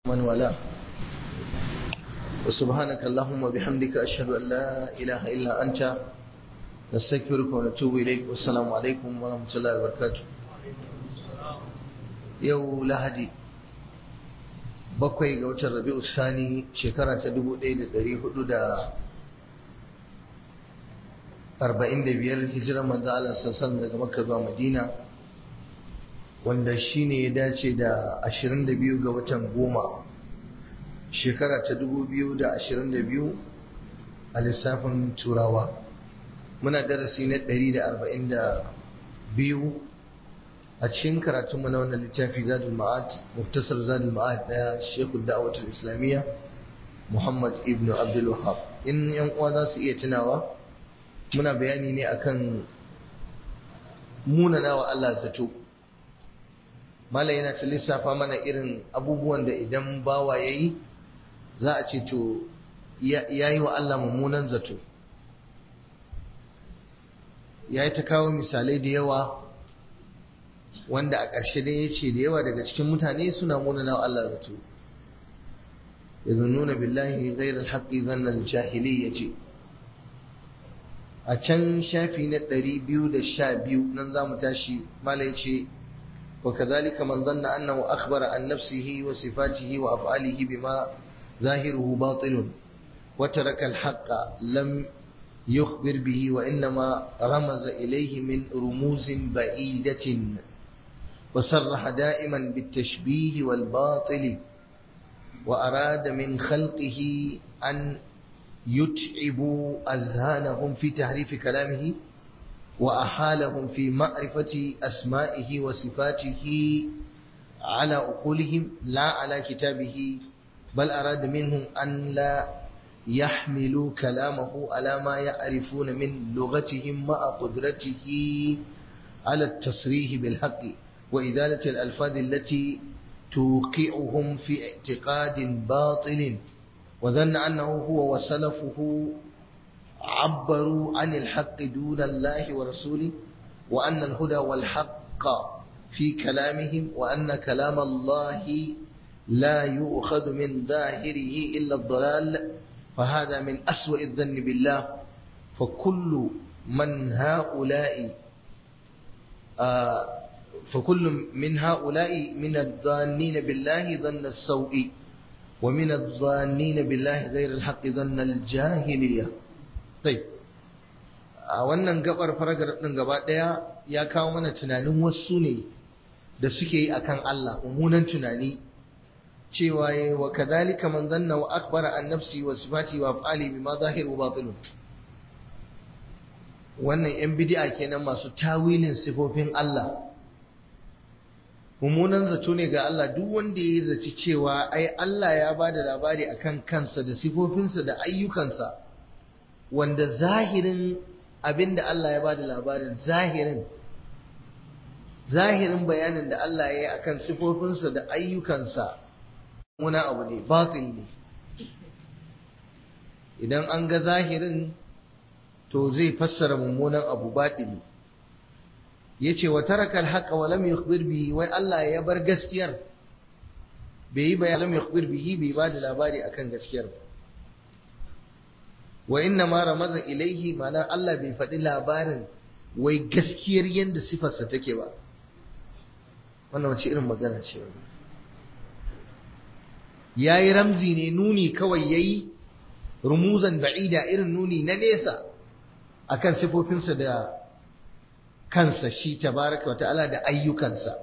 من والاه وسبحانك اللهم وبحمدك أشهد أن لا إله إلا أنت نستغفرك ونتوب إليك والسلام عليكم ورحمة الله وبركاته يو لهدي bakwai ga watan rabi'u sani shekara ta dubu ɗaya da ɗari hudu da arba'in da biyar hijirar manzo Allah sassan daga makka zuwa madina wanda shine ya dace da ashirin da biyu ga watan goma shekara ta dubu biyu da ashirin da biyu a lissafin turawa muna darasi na ɗari da arba'in da biyu a cikin karatunmu na wannan littafi zadul ma'ad muftasar zadul ma'ad na shekul da'awatul islamiyya muhammad ibn abdul wahab in yan uwa za su iya tunawa muna bayani ne akan munana wa Allah zato malam yana ta lissafa mana irin abubuwan da idan bawa yayi za a ce to yayi wa Allah mummunan zato yayi ta kawo misalai da yawa wanda a ƙarshe dai ya ce da yawa daga cikin mutane suna munana wa Allah zato yazunnuna billahi ghairal haqqi dhanna jahili ce. a can shafi na 212 nan za mu tashi mala ya ce wa kazalika man zanna annahu akhbara an nafsihi wa sifatihi wa af'alihi bima zahiruhu batilun wa taraka al-haqqa lam yukhbir bihi wa innama ramaza ilayhi min rumuzin ba'idatin وصرح دائما بالتشبيه والباطل وأراد من خلقه أن يتعبوا أذهانهم في تحريف كلامه وأحالهم في معرفة أسمائه وصفاته على عقولهم لا على كتابه بل أراد منهم أن لا يحملوا كلامه على ما يعرفون من لغتهم مع قدرته على التصريح بالحق وإزالة الألفاظ التي توقعهم في اعتقاد باطل وظن أنه هو وسلفه عبروا عن الحق دون الله ورسوله وأن الهدى والحق في كلامهم وأن كلام الله لا يؤخذ من ظاهره إلا الضلال فهذا من أسوأ الظن بالله فكل من هؤلاء آه فكل من هؤلاء من الظانين بالله ظن السوء ومن الظانين بالله غير الحق ظن الجاهلية طيب a wannan gabar faragar din gaba daya ya kawo mana tunanin wasu ne da suke yi akan Allah mummunan tunani cewa yayi wa kadhalika man dhanna wa akbara an nafsi wa sifati wa af'ali bima zahir wa batin wannan yan bid'a kenan masu tawilin sifofin Allah mummunan zato ne ga Allah duk wanda ya zaci cewa ai Allah ya ba da labari akan kansa da sifofinsa da ayyukansa wanda zahirin abinda Allah ya ba da labarin zahirin zahirin bayanin da Allah ya yi akan sifofinsa da ayyukansa wani abu ne batil ne idan an ga zahirin to zai fassara mummunan abu batili yace wa taraka al-haqqa wa lam yukhbir bihi wai Allah ya bar gaskiyar bai yi bayan lam yukhbir bihi bai ba da labari akan gaskiyar wa inna ma ramaza ilaihi mana Allah bai faɗi labarin wai gaskiyar yadda sifarsa take ba wannan wace irin magana ce wannan yayi ramzi ne nuni kawai yayi rumuzan ba'ida irin nuni na nesa akan sifofinsa da kansa shi tabaraka wa ta'ala da ayyukansa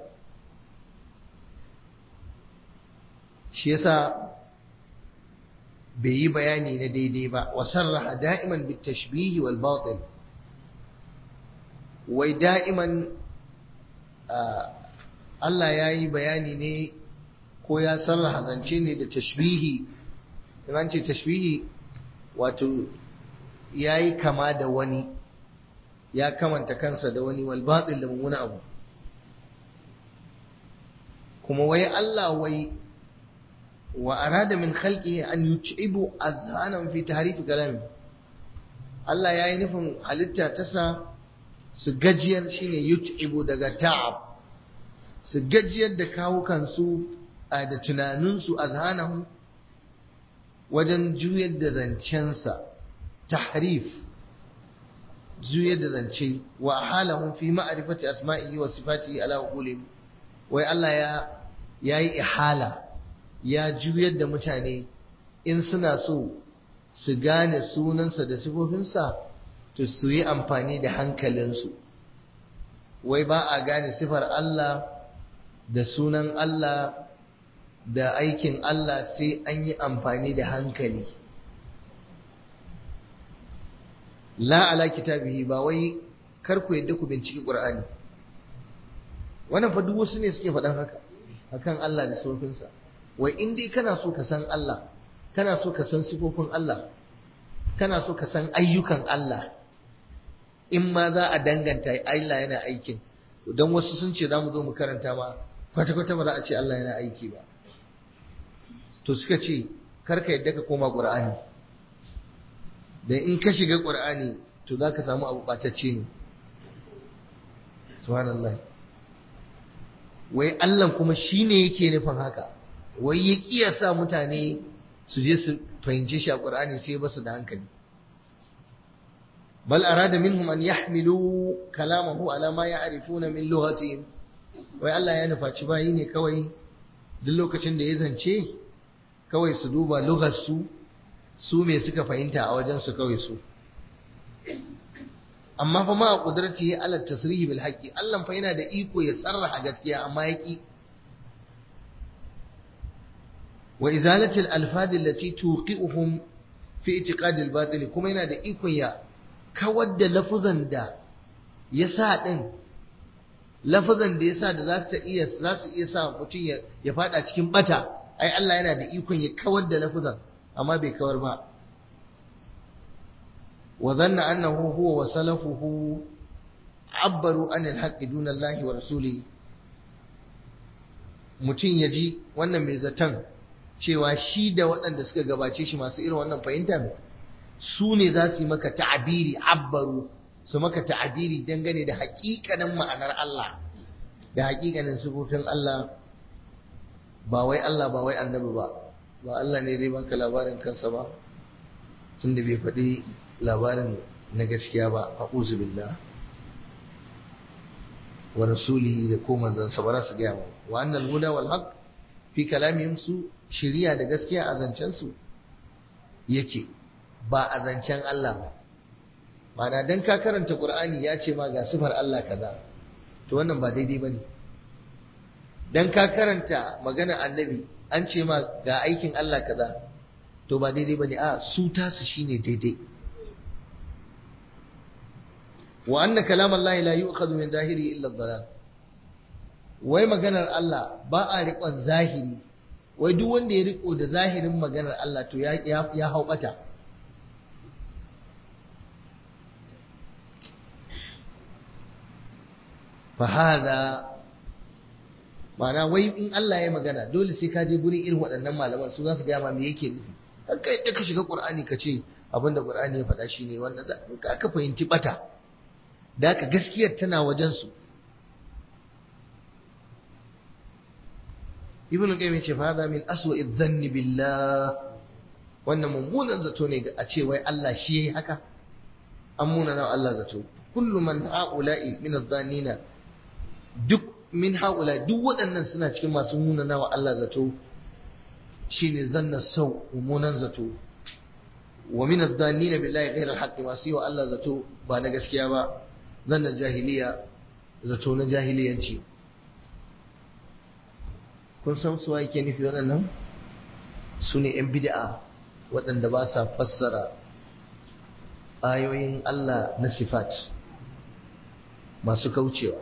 shi yasa bai yi bayani na daidai ba wa sarraha da'iman bit tashbihi wal batil wai da'iman Allah ya yi bayani ne ko ya sarraha zance ne da tashbihi in ce tashbihi wato ya yi kama da wani ya kamanta kansa da wani wal batil da mummuna abu kuma wai Allah wai wa arada min khalqihi an yut'ibu azhanan fi tahrif kalami Allah yayi nufin halitta ta sa su gajiyar shine yut'ibu daga ta'ab su gajiyar da kawukan su da tunaninsu azhanahum wajen juyar da zancensa tahrif juyar da zance wa halahum fi ma'rifati asma'ihi wa sifatihi ala uqulihim wai Allah ya yayi ihala ya juyar da mutane in suna so su gane sunansa da sifofinsa to su yi amfani da hankalinsu wai ba a gane sifar Allah da sunan Allah da aikin Allah sai an yi amfani da hankali la ala kitabihi ba wai kar ku yadda ku binciki Qur'ani wannan fa duk wasu ne suke faɗan haka akan Allah da sifofinsa wai in dai kana so ka san Allah kana so ka san sifofin Allah kana so ka san ayyukan Allah in ma za a danganta Allah yana aikin don wasu sun ce za mu zo mu karanta ma kwata-kwata ba za a ce Allah yana aiki ba to suka ce karka yadda ka koma ƙur'ani da in ka shiga ƙur'ani to za ka samu abu ɓatacce ne subhanallah wai Allah kuma shi ne yake nufin haka wai ya kiyasa mutane su je su fahimci shi a ƙur'ani sai ba su da hankali bal arada minhum an yahmilu kalamahu ala ma ya'rifuna min lughatihim wai Allah ya nufaci bayi ne kawai duk lokacin da ya zance kawai su duba lugar su su me suka fahimta a wajen su kawai su amma fa ma a kudrati ala tasrihi bil haqqi Allah fa yana da iko ya sarraha gaskiya amma ya ki wa izalati al alfad allati tuqi'uhum fi i'tiqad al batil kuma yana da ikon ya kawar da lafuzan da ya sa din lafazan da yasa da za ta iya za su iya sa mutum ya ya fada cikin bata ai Allah yana da ikon ya kawar da lafazan amma bai kawar ba wa dhanna annahu huwa wa salafuhu abbaru an al-haqqi duna Allah wa rasuli mutum ya ji wannan mai zaton cewa shi da waɗanda suka gabace shi masu irin wannan fahimtar su ne za su yi maka ta'abiri abbaru su maka ta'abiri dangane da haƙiƙanin ma'anar Allah da haƙiƙanin sifofin Allah ba wai Allah ba wai annabi ba ba Allah ne zai baka labarin kansa ba tunda bai faɗi labarin na gaskiya ba a billah wa rasulihi da ko manzansa ba za su gaya wa annal huda wal haqq fi kalamihim su shiriya da gaskiya a zancen su yake ba a zancen Allah ba Ma'ana dan ka karanta Qur'ani ya ce ma ga sifar Allah kaza to wannan ba daidai bane dan ka karanta magana annabi an ce ma ga aikin Allah kaza to ba daidai bane a su tasu shine daidai wa anna kalam Allah la yu'khadhu min zahiri illa dhalal wai maganar Allah ba a riƙon zahiri wai duk wanda ya riko da zahirin maganar Allah to ya ya hau bata fahada ma'ana wai in Allah ya magana dole sai ka je gurin irin waɗannan malaman su za su gaya ma me yake nufi har kai da ka shiga Qur'ani ka ce abinda Qur'ani ya faɗa shine wanda ka ka fahimci bata da ka gaskiyar tana wajen su Ibn Qayyim ce fa min aswa'i dhanni billah wannan mummunan zato ne a ce wai Allah shi yayi haka an muna na Allah zato kullu man ha'ula'i min adh-dhannina duk min haula duk waɗannan suna cikin masu munana wa Allah zato shine zanna sau mummunan zato wa min adh-dhannina billahi ghayra al-haqq masu yi wa Allah zato ba na gaskiya ba zanna jahiliya zato na jahiliyanci kun san su yake nufi waɗannan su ne 'yan bid'a waɗanda ba sa fassara ayoyin Allah na sifat masu kaucewa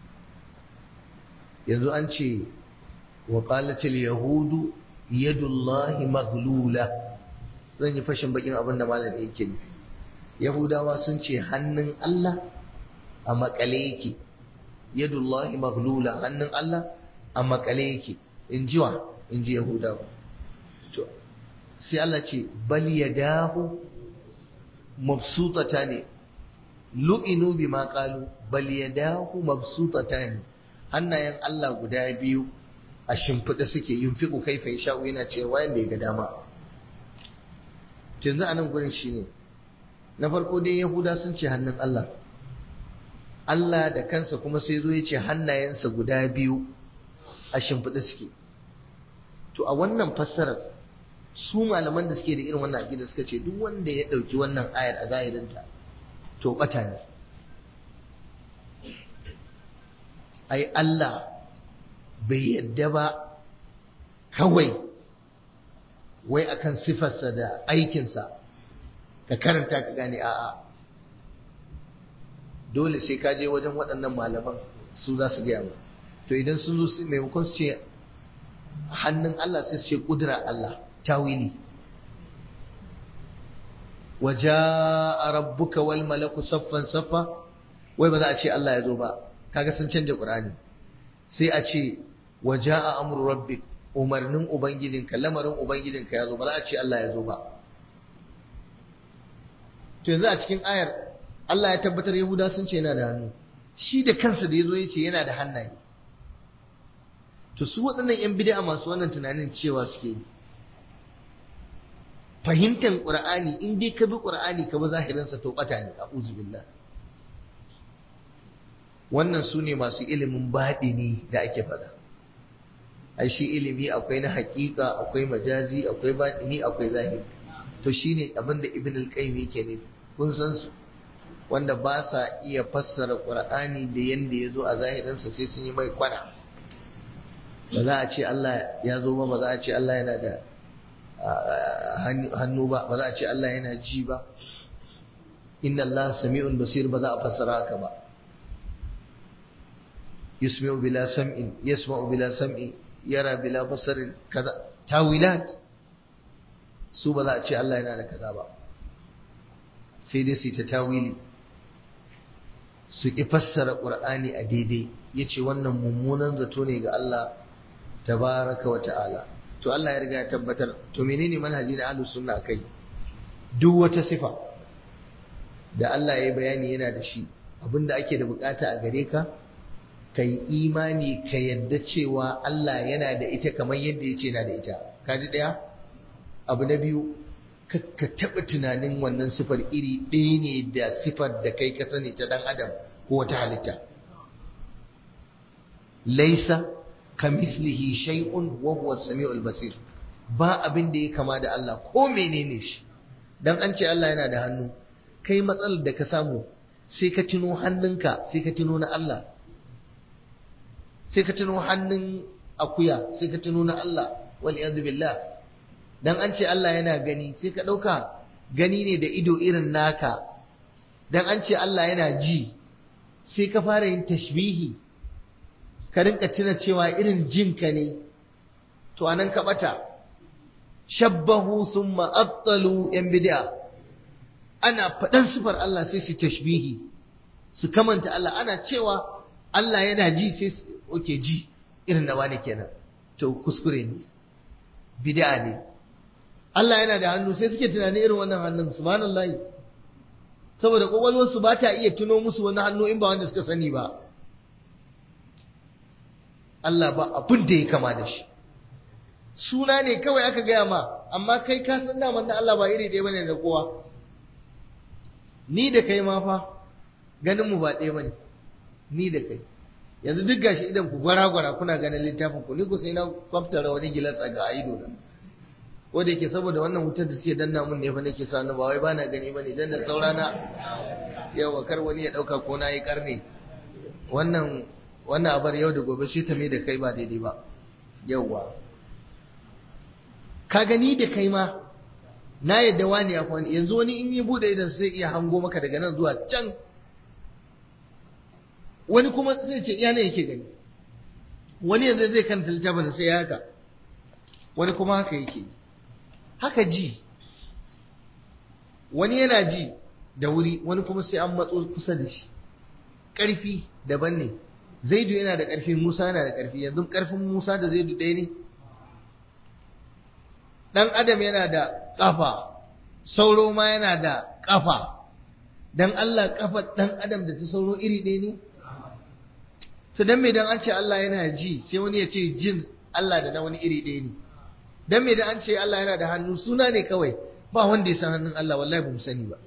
yanzu an ce wa qalatil yahudu yadullahi maghlula zan yi fashin bakin abin da malami yake nufi yahudawa sun ce hannun Allah a makale yake yadullahi maghlula hannun Allah a makale yake in jiwa in ji yahudawa to sai Allah ce bal yadahu mabsutata ne lu'inu bima qalu bal yadahu mabsutata ne hannayen Allah guda biyu a shimfiɗa suke yunfiqu kaifa yasha'u yana cewa yanda ya ga dama yanzu a nan gurin shine na farko dai yahuda sun ce hannun Allah Allah da kansa kuma sai zo ya ce hannayensa guda biyu a shimfiɗa suke to a wannan fassarar su malaman da suke da irin wannan aƙida suka ce duk wanda ya ɗauki wannan ayar a zahirinta to ɓata ne ai Allah bai yadda ba kawai wai akan sifarsa da aikinsa ka karanta ka gane a'a dole sai ka je wajen waɗannan malaman su za su gaya mu to idan sun zo maimakon su ce hannun Allah sai su ce ƙudura Allah tawili waja'a rabbuka wal malaku saffan saffa wai ba za a ce Allah ya zo ba kaga sun canja Qur'ani sai a ce waja'a amru rabbik umarnin ubangijinka lamarin ubangijinka ya zo ba za a ce Allah ya zo ba to yanzu a cikin ayar Allah ya tabbatar Yahuda sun ce yana da hannu shi da kansa da ya zo ya ce yana da hannaye to su waɗannan 'yan bid'a masu wannan tunanin cewa suke yi fahimtar ƙur'ani in dai ka bi ƙur'ani ka bi zahirinsa to ɓata ne a billah wannan su ne masu ilimin baɗini da ake faɗa ai shi ilimi akwai na haƙiƙa akwai majazi akwai baɗini akwai zahiri to shine abin da ibn al-qayyim yake ne kun san su wanda ba sa iya fassara qur'ani da yanda ya zo a zahirinsa sai sun yi mai kwana ba za a ce Allah ya zo ba ba za a ce Allah yana da hannu ba ba za a ce Allah yana ji ba inna Allah sami'un basir ba za a fassara haka ba yusmi'u bila sam'in yasma'u bila sam'i yara bila basarin kaza tawilat su ba za a ce Allah yana da kaza ba sai dai su ta tawili su ki fassara qur'ani a daidai yace wannan mummunan zato ne ga Allah tabaraka wa ta'ala to Allah ya riga ya tabbatar to menene manhaji na ahlus sunna kai duk wata sifa da Allah ya bayani yana da shi abinda ake da bukata a gare ka kai imani ka yadda cewa Allah yana da ita kamar yadda yace yana da ita kaji daya abu na biyu ka taɓa tunanin wannan sifar iri ɗaya ne da sifar da kai ka sani ta dan adam ko wata halitta laisa kamislihi shay'un wa huwa as-sami'ul basir ba abin da ya kama da Allah ko menene shi dan an ce Allah yana da hannu kai matsalar da ka samu sai ka tuno hannunka sai ka tuno na Allah sai ka tuno hannun akuya sai ka tuno na Allah wal iyad billah dan an ce Allah yana gani sai ka dauka gani ne da ido irin naka dan an ce Allah yana ji sai ka fara yin tashbihi ka rinka tuna cewa irin jinka ne to anan ka bata shabbahu summa attalu yan bid'a ana faɗan sifar Allah sai su tashbihi su kamanta Allah ana cewa Allah yana ji sai oke ji irin na wani kenan to kuskure ne bid'a ne Allah yana da hannu sai suke tunani irin wannan hannun subhanallahi saboda kwakwalwarsu ba ta iya tuno musu wani hannu in ba wanda suka sani ba Allah ba abin da ya kama da shi suna ne kawai aka gaya ma amma kai ka san daman da Allah ba iri ɗaya bane da kowa ni da kai ma fa ganin mu ba ɗaya bane ni da kai yanzu duk gashi idan ku gwara gwara kuna ganin littafin ku ni ku sai na kwaftara wani gilas a ga ido na ko da yake saboda wannan wutar da suke danna mun ne fa nake sa ba wai bana gani bane dan da saurana yawa kar wani ya dauka ko na yi karne wannan wannan abar yau da gobe sai ta mai da kai ba daidai ba yawa ka gani da kai ma na yadda wani ya kwani yanzu wani in yi bude idan sai iya hango maka daga nan zuwa can wani kuma sai ce iya ne yake gani wani yanzu zai kanta littafin sai ya haka wani kuma haka yake haka ji wani yana ji da wuri wani kuma sai an matso kusa da shi ƙarfi daban ne zaidu yana da ƙarfi musa yana da ƙarfi yanzu ƙarfin musa da zaidu ɗaya ne ɗan adam yana da ƙafa sauro ma yana da ƙafa dan Allah ƙafa ɗan adam da ta sauro iri ɗaya ne to dan me dan an ce Allah yana ji sai wani ya ce jin Allah da na wani iri ɗaya ne dan me da an ce Allah yana da hannu suna ne kawai ba wanda ya san hannun Allah wallahi ba mu sani ba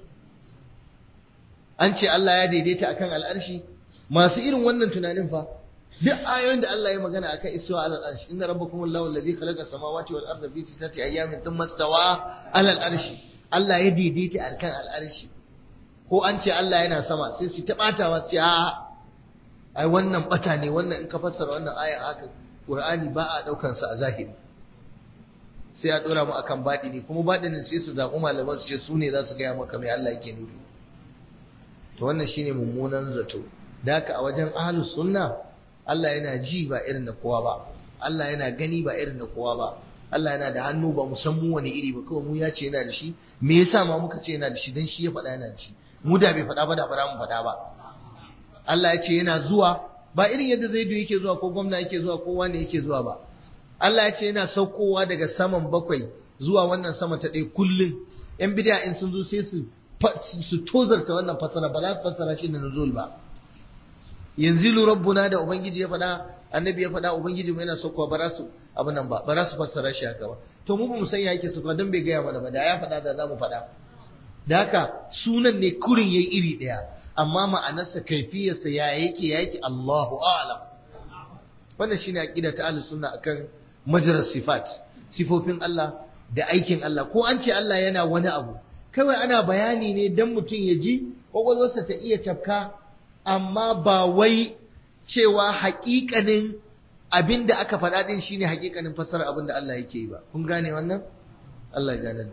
an ce Allah ya daidaita akan al'arshi masu irin wannan tunanin fa duk ayoyin da Allah ya magana akan istawa alal arshi inna rabbakum allahu alladhi khalaqa samawati wal arda fi sittati ayyamin thumma istawa alal arshi Allah ya daidaita akan al arshi ko an ce Allah yana sama sai su ta batawa su a ai wannan bata ne wannan in ka fassara wannan aya haka Qur'ani ba a daukar sa a zahiri sai a dora mu akan ne kuma baɗinin sai su zaɓi malaman su ce su ne za su gaya maka mai Allah yake nufi to wannan shine mummunan zato da haka a wajen ahlus sunna Allah yana ji ba irin da kowa ba Allah yana gani ba irin da kowa ba Allah yana da hannu ba mu san mu wani iri ba kawai mu ya ce yana da shi me yasa ma muka ce yana da shi dan shi ya faɗa yana da shi mu da bai faɗa ba da bara mu faɗa ba Allah ya ce yana zuwa ba irin yadda Zaidu yake zuwa ko gwamna yake zuwa ko wani yake zuwa ba Allah ya ce yana saukowa daga saman bakwai zuwa wannan sama ta ɗaya kullum yan bid'a in sun zo sai su su tozarta wannan fasara ba za su fassara shi da nuzul ba yanzu rabbuna da ubangiji ya faɗa annabi ya faɗa ubangiji mu yana saukowa ba za su abin nan ba ba za su fassara shi haka ba to mu ba mu san ya yake saukowa don bai gaya mana ba da ya faɗa da za mu faɗa da haka sunan ne kurin yayi iri ɗaya amma ma'anarsa kaifiyarsa ya yake ya yake Allahu a'lam wannan shine aqida ta ahlus sunna akan majrar sifat sifofin Allah da aikin Allah ko an ce Allah yana wani abu kawai ana bayani ne dan mutum ya ji kwakwalwarsa ta iya tafka amma ba wai cewa haƙiƙanin abin da aka faɗa ɗin shine haƙiƙanin fassara abin da Allah yake yi ba kun gane wannan Allah ya gane da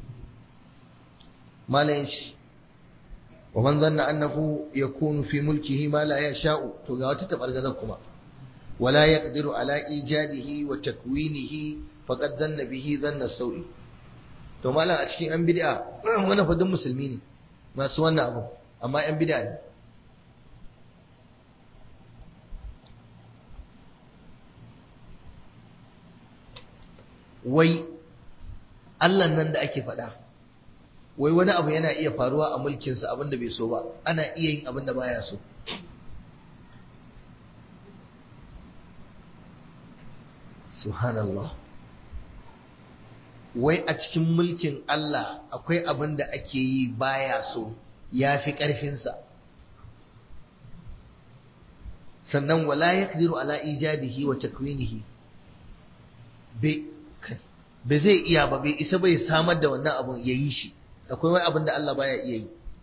malayin shi wa man zanna annahu yakunu fi mulkihi ma la yasha'u to ga wata tabargazar kuma wala yaqdiru ala ijadihi wa takwinihi faqad dhanna bihi dhanna sawi to malam a cikin an bid'a wannan fa musulmi ne masu wannan abu amma yan bid'a ne wai Allah nan da ake faɗa wai wani abu yana iya faruwa a mulkinsa abinda bai so ba ana iya yin abinda baya so subhanallah wai a cikin mulkin Allah akwai abin da ake yi baya so ya fi ƙarfinsa sannan wala ya ala ijadihi wa takwinihi bai zai iya ba bai isa bai samar da wannan abun ya yi shi akwai wani abin da Allah baya iya yi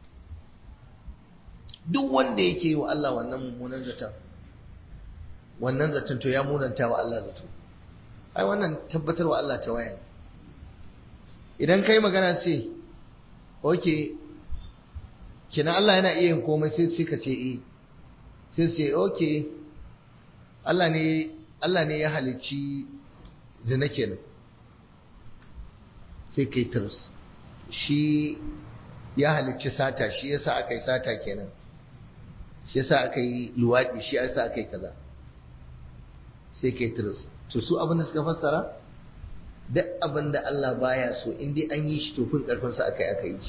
duk wanda yake yi wa Allah wannan mummunan zaton wannan zaton to ya munanta wa Allah zato ai wannan tabbatar wa Allah ta waya idan kai magana sai oke kina Allah yana iya yin komai sai sai ka ce eh sai sai oke Allah ne Allah ne ya halicci zina kenan sai kai tirs shi ya halicci sata shi yasa aka yi sata kenan shi yasa aka yi luwaɗi shi yasa aka yi kaza sai kai tirs to su abin da suka fassara duk abin da Allah baya so in dai an yi shi to fin karfin sa aka yi aka yi shi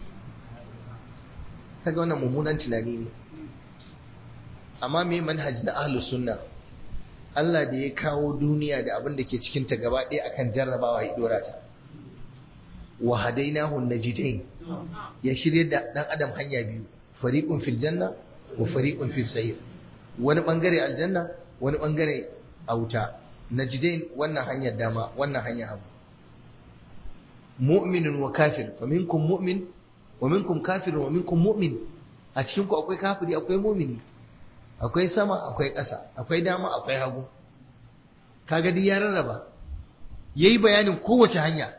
kaga wannan mummunan tunani ne amma me manhaj na ahlus sunna Allah da ya kawo duniya da abin da ke cikin ta gaba ɗaya akan jarrabawa ya dora ta wa hadainahu najidain ya shirye da dan adam hanya biyu fariqun fil janna wa fariqun fis sa'ir wani bangare aljanna wani bangare a wuta najidain wannan hanyar dama wannan hanyar hagu mu'minun wa kafir fa minkum mu'min wa minkum kafir wa minkum mu'min a cikin ku akwai kafiri akwai mu'mini akwai sama akwai ƙasa akwai dama akwai hagu kaga duk ya rarraba yayi bayanin kowace hanya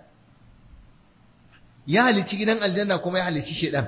ya halici gidan aljanna kuma ya halici shedan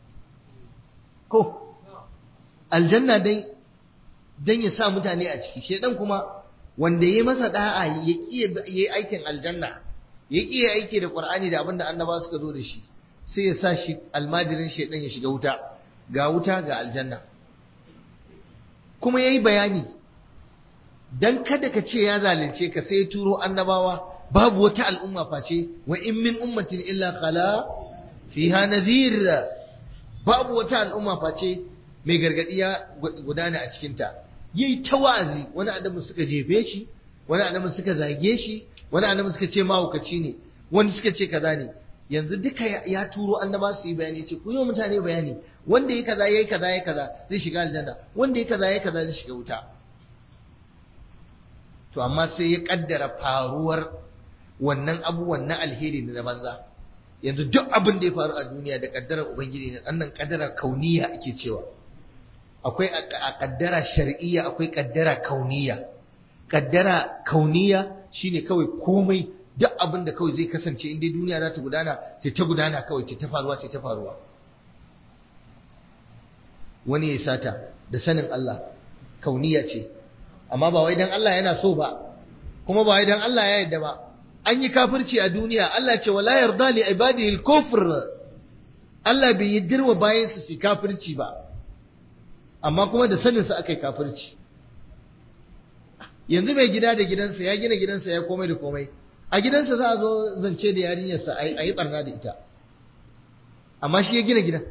ko aljanna dai dan ya sa mutane a ciki shedan kuma wanda ya masa da'a ya kiye yayi aikin aljanna ya kiye aiki da qur'ani da abinda annaba suka zo da shi sai ya sa shi almajirin shedan ya shiga wuta ga wuta ga aljanna kuma yayi bayani dan kada ka ce ya zalunce ka sai ya turo annabawa babu wata al'umma face wa in min ummatin illa khala fiha nadhir babu wata al'umma face mai gargadi ya gudana a cikin ta yayi ta wa'azi wani adamu suka jefe shi wani annabin suka zage shi wani annabin suka ce mahaukaci ne wani suka ce kaza ne yanzu duka ya turo annaba su yi bayani ce ku yi wa mutane bayani wanda ya kaza ya yi kaza ya kaza zai shiga aljanna wanda ya kaza ya kaza zai shiga wuta to amma sai ya kaddara faruwar wannan abubuwan na alheri da na banza yanzu duk abin da ya faru a duniya da kaddarar ubangiji ne annan kaddara kauniya ake cewa akwai a kaddara shar'iyya akwai kaddara kauniya kaddara kauniya shine kawai komai duk abin da kawai zai kasance inda duniya za ta gudana ta ta gudana kawai ta ta faruwa ta ta faruwa wani ya sata da sanin Allah kauniya ce amma ba wai dan Allah yana so ba kuma ba wai dan Allah ya yarda ba an yi kafirci a duniya Allah ce wala yarda li ibadihi al-kufr Allah bai yaddirwa bayan su su kafirci ba amma kuma da sanin sa akai kafirci yanzu mai gida da gidansa ya gina gidansa ya komai da komai a gidansa za a zo zance da yarinyarsa a yi barna da ita amma shi ya gina gidan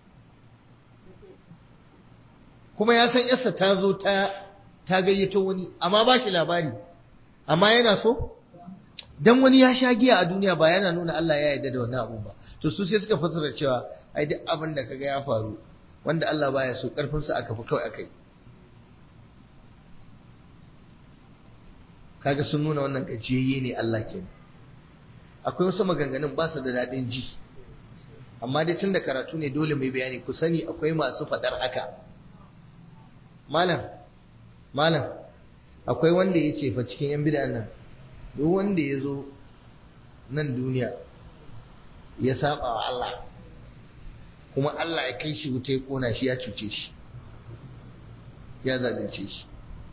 kuma ya san yarsa ta zo ta ta gayyato wani amma ba shi labari amma yana so dan wani ya sha giya a duniya ba yana nuna Allah ya yarda da wannan abun ba to su sai suka fasara cewa ai duk abin da kaga ya faru wanda Allah baya so karfin sa aka fi kawai akai kaga sun nuna wannan gajiyayye ne Allah ke akwai wasu maganganun ba su da daɗin ji amma dai tun da karatu ne dole mai bayani ku sani akwai masu faɗar haka malam malam akwai wanda ya ce fa cikin yan bid'a nan duk wanda ya zo nan duniya ya saba wa Allah kuma Allah ya kai shi wuta ya kona shi ya cuce shi ya zalunce shi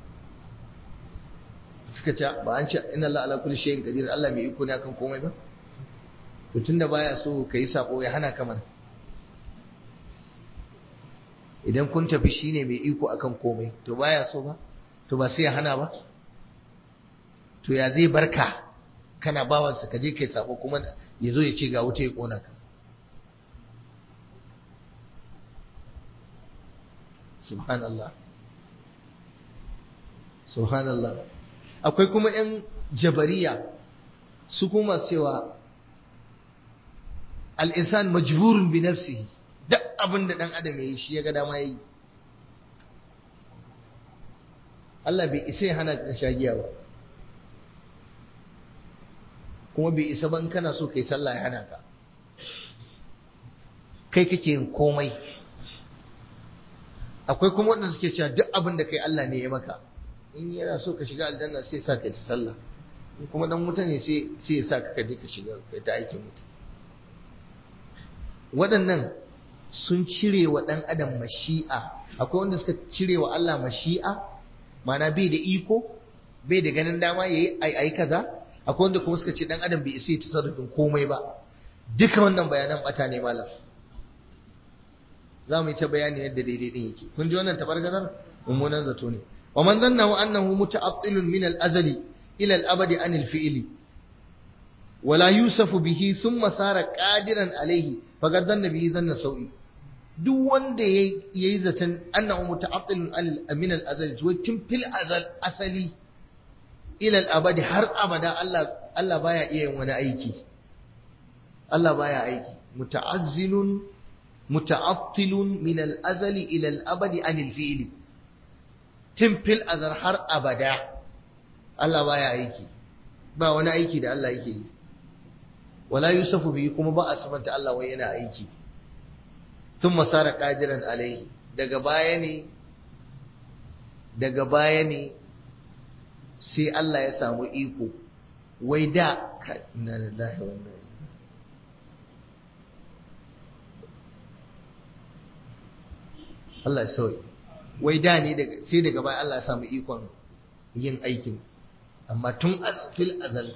suka ce ba an ce inna Allah ala kulli shay'in qadir Allah mai iko ne akan komai ba to tunda baya so kai sako ya hana ka mana idan kun tafi shine mai iko akan komai to baya so ba to ba sai ya hana ba to ya zai barka kana bawansa ka je kai sako kuma ya zo ya ce ga wuta ya kona ka subhanallah subhanallah akwai kuma 'yan jabariya su kuma cewa al'insan majburin bi nafsihi duk abin da ɗan adam ya yi shi ya ga dama ya yi Allah bai isa ya hana ka shagiya ba kuma bai isa ban kana so kai sallah ya hana ka kai kake yin komai akwai kuma waɗanda suke cewa duk abin da kai Allah ne ya maka in yana so ka shiga aljanna sai sa ka ci sallah in kuma dan wuta ne sai sai ya sa ka kaje ka shiga kai ta aikin wuta waɗannan sun cire wa ɗan adam mashi'a akwai wanda suka cire wa Allah mashi'a mana bai da iko bai da ganin dama yayi ai ai kaza akwai wanda kuma suka ce ɗan adam bai isa ya tasarrufin komai ba duka wannan bayanan bata ne malam za mu yi ta bayani yadda daidai din yake kun ji wannan tabargazar mummunan zato ne wa man zannahu annahu muta'attilun min al-azali ila al-abadi an al-fi'li wala yusafu bihi thumma sara qadiran alayhi faqad dhanna bihi dhanna sawi duk wanda yayi zaton annahu muta'attilun min al-azali wa tun fil azal asali ila al-abadi har abada Allah Allah baya iya yin wani aiki Allah baya aiki muta'azzilun muta'attilun min al-azali ila al-abadi an al-fi'li timfil azar har abada Allah baya aiki ba wani aiki da Allah yake yi wala yusafu bi kuma ba a sabanta Allah wai yana aiki thumma sara qadiran alaihi daga baya ne daga baya ne sai Allah ya samu iko wai da inna lillahi wa inna Allah ya sauya wai da ne sai daga baya Allah ya samu ikon yin aikin amma tun fil azal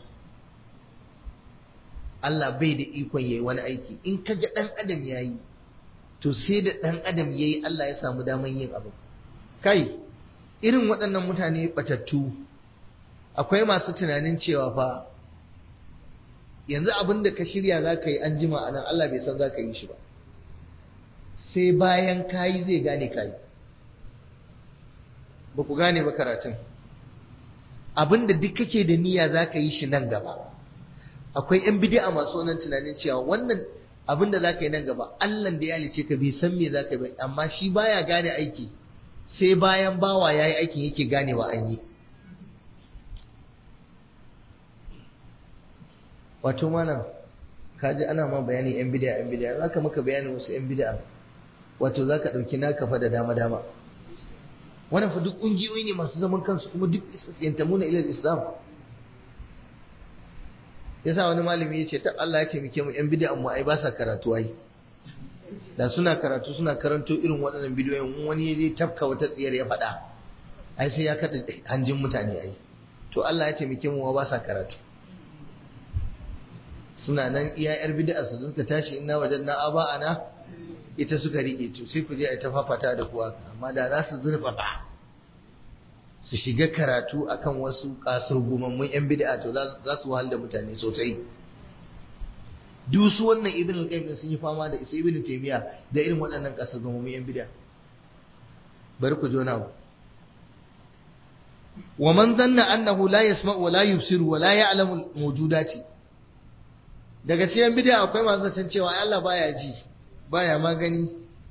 Allah bai da ikon yayi wani aiki in ka ga dan adam yayi to sai da dan adam yayi Allah ya samu daman yin abu kai irin waɗannan mutane batattu akwai masu tunanin cewa fa yanzu abin da ka shirya za ka yi an jima a nan Allah bai san za ka yi shi ba sai bayan kayi zai gane kayi ba ku gane ba karatun abinda duk kake da niyya za ka yi shi nan gaba akwai yan bid'a masu wannan tunanin cewa wannan abinda za ka yi nan gaba Allah da ya halice ka bai san me za ka yi amma shi baya gane aiki sai bayan bawa ya yi aikin yake ganewa an yi wato mana kaji ana ma bayani yan bid'a yan bid'a za ka maka bayanin wasu yan bid'a wato za ka ɗauki naka fa da dama dama wannan fa duk ƙungiyoyi ne masu zaman kansu kuma duk yantamuna ila islam yasa wani malami ya ce ta Allah ya taimake mu yan bid'a mu ai ba sa karatu ai da suna karatu suna karanto irin waɗannan bidiyoyin wani zai tafka wata tsiyar ya faɗa ai sai ya kaɗa hanjin mutane ai to Allah ya taimake mu ba sa karatu suna nan iya yar bid'a su suka tashi inna wajen na aba ana ita suka rike to sai ku je a ta fafata da kuwa amma da za su zurfafa su shiga karatu akan wasu kasurgumammun yan bid'a to za su wahal da mutane sosai duk su wannan ibn al-qayyim sun yi fama da isa ibn taymiya da irin waɗannan kasurgumammun yan bid'a bari ku jona ku wa man dhanna annahu la yasma'u wa la yubsiru wa la ya'lamu al-mawjudati daga cikin bid'a akwai masu zaton cewa Allah baya ji baya magani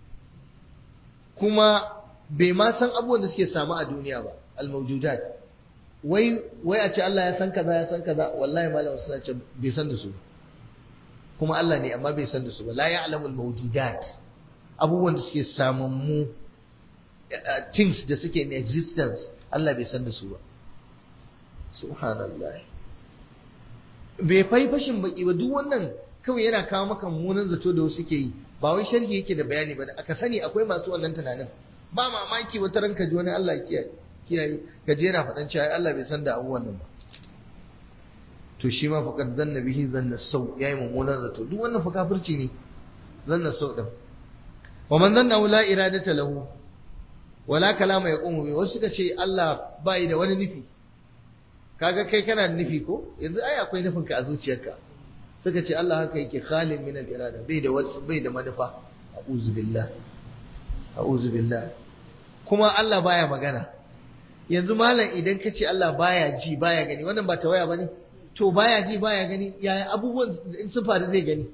kuma bai ma san abubuwan da suke samu a duniya ba al-mawjudat wai wai a ce Allah ya san kaza ya san kaza wallahi malam suna ce bai san da su kuma Allah ne amma bai san da su ba la ya'lamu al-mawjudat abubuwan da suke samun mu things da suke in existence Allah bai san da su ba subhanallah bai fai fashin baki ba duk wannan kawai yana kawo maka munan zato da wasu ke yi ba wai sharhi yake da bayani ba aka sani akwai masu wannan tunanin ba mamaki wata ranka ji wani Allah kiyaye ka je yana faɗan cewa Allah bai san da abubuwan nan ba to shi ma faqad zanna bihi zanna sau yayi mummunan zato duk wannan fa kafirci ne zanna sau din wa man zanna la iradata lahu wala kalama yaqumu bi wasu suka ce Allah bai da wani nufi kaga kai kana da nufi ko yanzu ai akwai nufin ka a zuciyarka suka ce Allah haka yake khalin min al-irada bai da wasu bai da manufa a'udhu billah a'udhu billah kuma Allah baya magana yanzu malam idan ka ce Allah baya ji baya gani wannan ba tawaya bane to baya ji baya gani yaya abubuwan in sun faru zai gani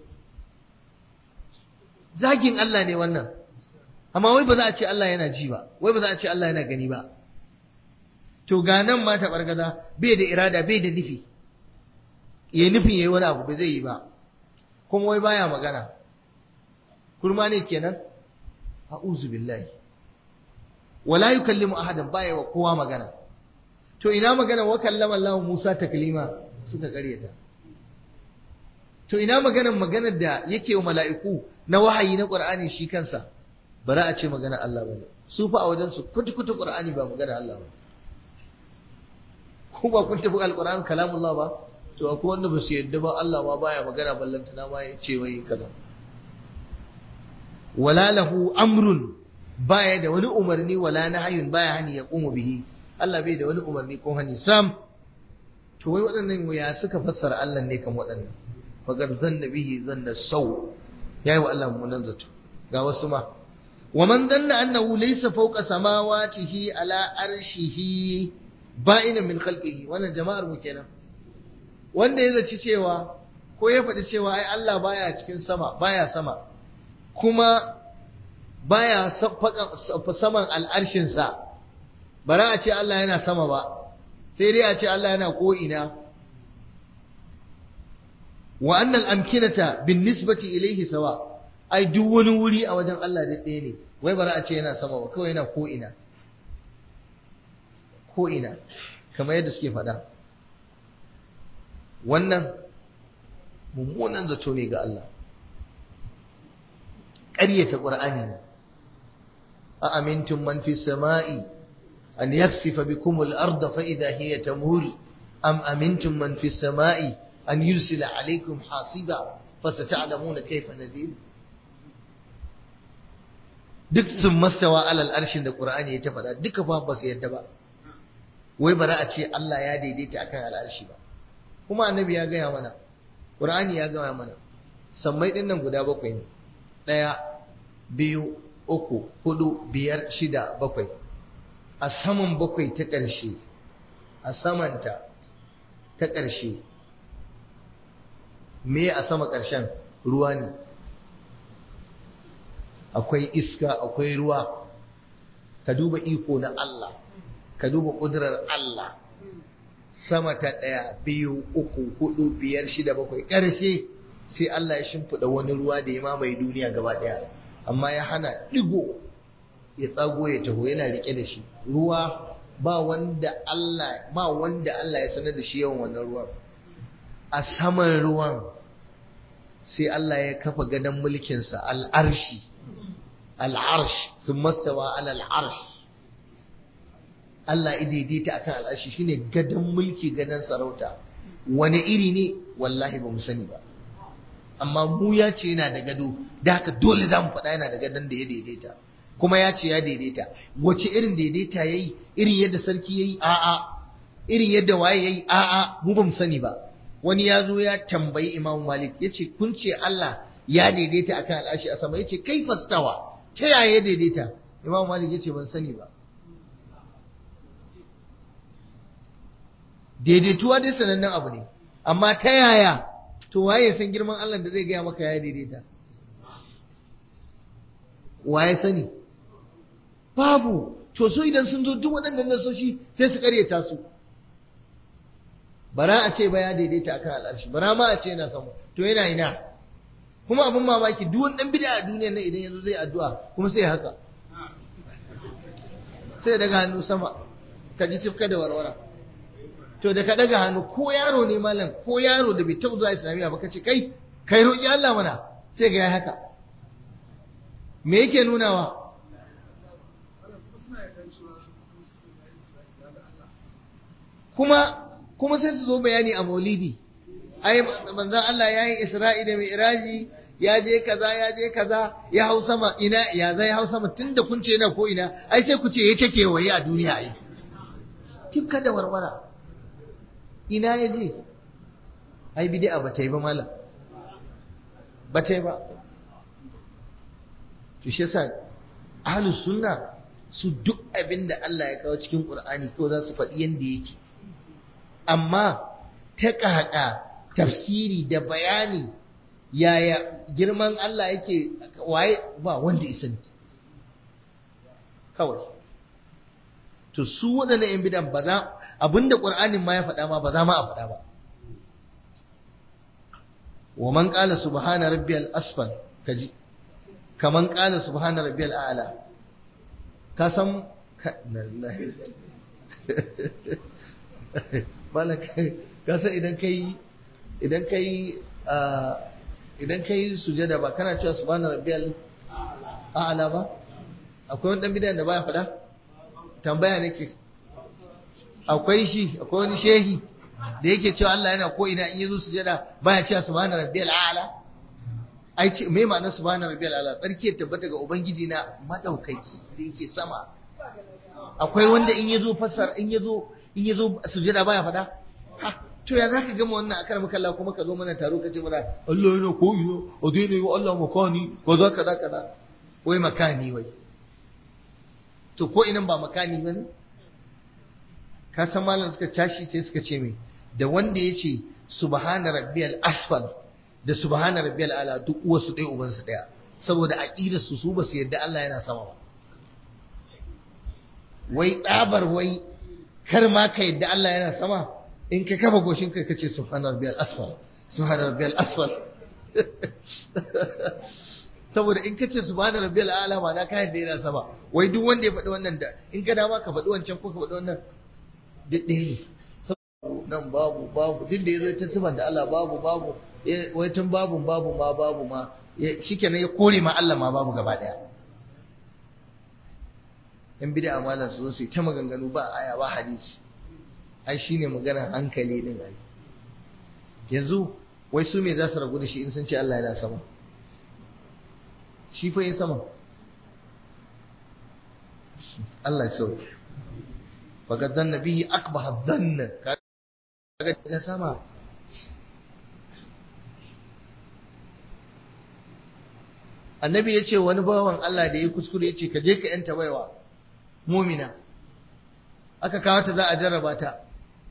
zagin Allah ne wannan amma wai ba za a ce Allah yana ji ba wai ba za a ce Allah yana gani ba to ga nan ma ta bargaza bai da irada bai da nufi ya nufin yayi wani abu ba zai yi ba kuma wai baya magana kurma ne kenan a'udhu billahi wala yukallimu ahadan baya wa kowa magana to ina magana wa kallama Allah Musa taklima suka karyata to ina maganar maganar da yake wa mala'iku na wahayi na Qur'ani shi kansa bara a ce magana Allah bane su fa a wajen su kutu-kutu Qur'ani ba magana Allah ba ko ba kun tafi alquran kalamullah ba to akwai wanda ba su yadda ba Allah ma baya magana ballantana ma ya ce wai kaza wala lahu amrun baya da wani umarni wala nahyun baya hani ya qumu bihi Allah bai da wani umarni ko hani sam to wai waɗannan ya suka fassara Allah ne kan waɗannan faqad zanna bihi zanna saw yayi wa Allah munan zato ga wasu ma wa man zanna annahu laysa fawqa samawatihi ala arshihi ba'ina min khalqihi wannan jama'ar mu kenan wanda ya zaci cewa ko ya faɗi cewa ai Allah baya cikin sama baya sama kuma baya saman al'arshinsa bara a ce Allah yana sama ba sai dai a ce Allah yana ko'ina wa annal amkinata bin nisbati ilaihi sawa ai duk wani wuri a wajen Allah da ɗaya ne wai bara a ce yana sama ba kawai yana ko'ina ko'ina kamar yadda suke faɗa wannan mummunan zato ne ga Allah ƙaryata ƙur'ani ne a amintun man fi sama'i an yaksifa bikum al-ard fa idha hiya tamur am amintun man fi sama'i an yursila alaykum hasiba fa sata'lamuna kayfa nadir duk sun mastawa alal arshin da ƙur'ani ya ta faɗa duka fa ba su yadda ba wai bara a ce Allah ya daidaita akan al'arshi ba kuma annabi ya gaya mana ƙur'ani ya gaya mana sammai ɗin nan guda bakwai ne ɗaya biyu uku hudu biyar shida bakwai a saman bakwai ta ƙarshe a samanta ta ƙarshe me a sama ƙarshen ruwa ne akwai iska akwai ruwa ka duba iko na Allah ka duba ƙudurar Allah sama ta ɗaya biyu uku hudu biyar shida bakwai ƙarshe sai Allah ya shimfiɗa wani ruwa da ya mamaye duniya gaba ɗaya amma ya hana ɗigo ya tsago ya taho yana riƙe da shi ruwa ba wanda Allah ba wanda Allah ya sanar da shi yawan wannan ruwan a saman ruwan sai Allah ya kafa gadon mulkinsa al'arshi al'arsh sun mastawa al'arsh Allah ya daidaita akan al'arshi shine gadon mulki gadon sarauta wani iri ne wallahi ba mu sani ba amma mu ya ce yana da gado da haka dole za mu faɗa yana da gadon da ya daidaita kuma ya ce ya daidaita wace irin daidaita ya yi irin yadda sarki ya yi a'a irin yadda waye ya yi a'a mu ba mu sani ba wani ya zo ya tambayi imamu malik ya ce kun ce Allah ya daidaita akan al'ashi a sama ya ce kai fastawa ta yaya ya daidaita imamu malik ya ce ban sani ba daidaituwa dai sanannen abu ne amma ta yaya to waye san girman Allah da zai gaya maka ya daidaita waye sani babu to so idan sun zo duk waɗannan nasoshi sai su karyata su bara a ce ba ya daidaita akan al'arshi bara ma a ce yana sama to yana ina kuma abin mamaki duk wani dan bid'a a duniyar nan idan yanzu zai addu'a kuma sai haka sai daga hannu sama ka ji tifka da warwara to da ka daga hannu ko yaro ne malam ko yaro da bai taɓa zuwa islamiyya ba ka ce kai kai roƙi Allah mana sai ga ya haka me yake nunawa kuma kuma sai su zo bayani a maulidi ai manzon Allah yayi Isra'i da Mi'raji ya je kaza ya je kaza ya hau sama ina ya zai hau sama tunda kun ce yana ko ina ai sai ku ce ya take waye a duniya ai tifka da warwara ina ya je ai bid'a ba ta yi ba malam ba ta yi ba to shi yasa ahlus sunna su duk abin da Allah ya kawo cikin Qur'ani ko za su faɗi yanda yake amma ta ƙaƙa tafsiri da bayani yaya girman Allah yake waye ba wanda isan kawai to su waɗannan ‘yan bidan ba za abinda ƙur'anin ma ya faɗa ma ba za ma a faɗa ba wa man ƙala subhana rabbiyal asfal kaji kaman ƙala subhana rabbiyal a'la ka san ka san idan kai idan kai idan kai sujada ba kana cewa subhana rabbiyal a'la ba akwai wani dan bidan da baya faɗa tambaya nake akwai shi akwai wani shehi da yake cewa Allah yana ko ina in yazo sujada baya cewa subhana rabbiyal a'la ai ce me ma'anar subhana rabbiyal a'la tsarki ya tabbata ga ubangiji na madaukaki da yake sama akwai wanda in yazo fasar in yazo in yazo sujada baya fada ha to ya zaka gama wannan akar maka Allah kuma ka zo mana taro ka ce mana Allah yana ko ina a daina yi wa Allah makani ko za ka za ka za wai makani wai to ko inan ba makani bane ka san malam suka tashi sai suka ce me da wanda ya ce subhana rabbiyal asfal da subhana rabbiyal ala duk uwarsu ɗaya ubansu ɗaya saboda aqidar su su basu yadda Allah yana sama ba wai tsabar wai kar ma ka yadda Allah yana sama in ka kafa goshin kai kace subhana rabbiyal asfal subhana rabbiyal asfal saboda in kace subhana rabbiyal ala ma na ka yadda yana sama wai duk wanda ya faɗi wannan da in ka dama ka faɗi wancan ko ka faɗi wannan duk ɗaya ne nan babu babu duk da ya zo ta sifan da Allah babu babu wai tun babu babu ma babu ma shikenan ya kore ma Allah ma babu gaba daya yan bid'a malan su su ta maganganu ba aya ba hadisi ai shine magana hankali din ai yanzu wai su me za su ragu da shi in sun ce Allah yana sama shi fa yin sama Allah ya sauke faqad dhanna bihi akbaha dhanna kaga na sama annabi ya ce wani bawan Allah da ya kuskure ya ce ka je ka yanta baiwa mumina aka kawo ta za a jarraba ta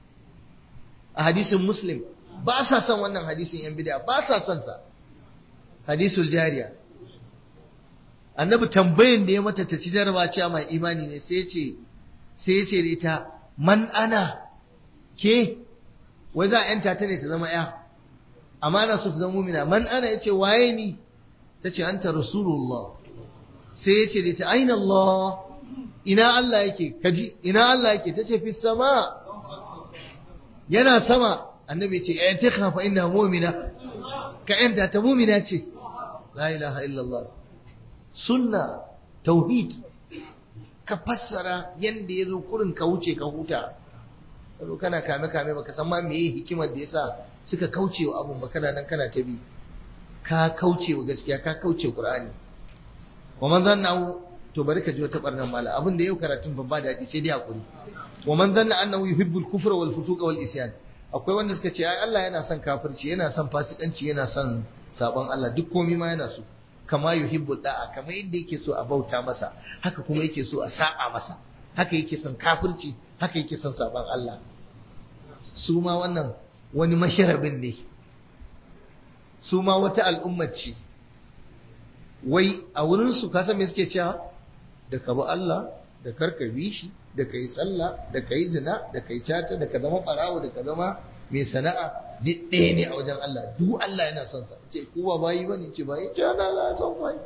a hadisin muslim ba sa son wannan hadisin yan bid'a ba sa son sa hadisul jariya annabi tambayin da ya mata ta ci jaraba cewa mai imani ne sai ce sai ce da ita man ana ke wai za a yanta ta ne ta zama ya amma na so ta zama mumina man ana yace waye ni ta ce anta rasulullah sai ya ce da ita aina Allah ina Allah yake kaji ina Allah yake ta ce fi sama yana sama annabi ce ya ta kafa ina mumina ka yanta ta mumina ce la ilaha illallah sunna tauhid ka fassara yanda ya zo kurin ka wuce ka huta kazo kana kame kame baka san ma meye hikimar da yasa suka kauce wa abun ba kana nan kana ta bi ka kauce wa gaskiya ka kauce qur'ani wa man zanna to bari ka ji wata barnan mala abin da yau karatun babba da sai dai hakuri wa man zanna annahu yuhibbul kufra wal fusuqa wal isyan akwai wanda suka ce ai Allah yana son kafirci yana son fasikanci yana son sabon Allah duk komai ma yana so kama yuhibbul da'a kama yadda yake so a bauta masa haka kuma yake so a saba masa haka yake son kafirci haka yake son sabon Allah su ma wannan wani masharabin ne su ma wata al'ummar ce wai a wurinsu ka san me suke cewa da ka bi Allah da karka bi shi da ka yi sallah da ka yi zina da ka yi cata da ka zama ɓarawo da ka zama mai sana'a duk ɗaya ne a wajen Allah duk Allah yana son sa ce ku ba bayi ba ne ce bayi ce ana Allah son bayi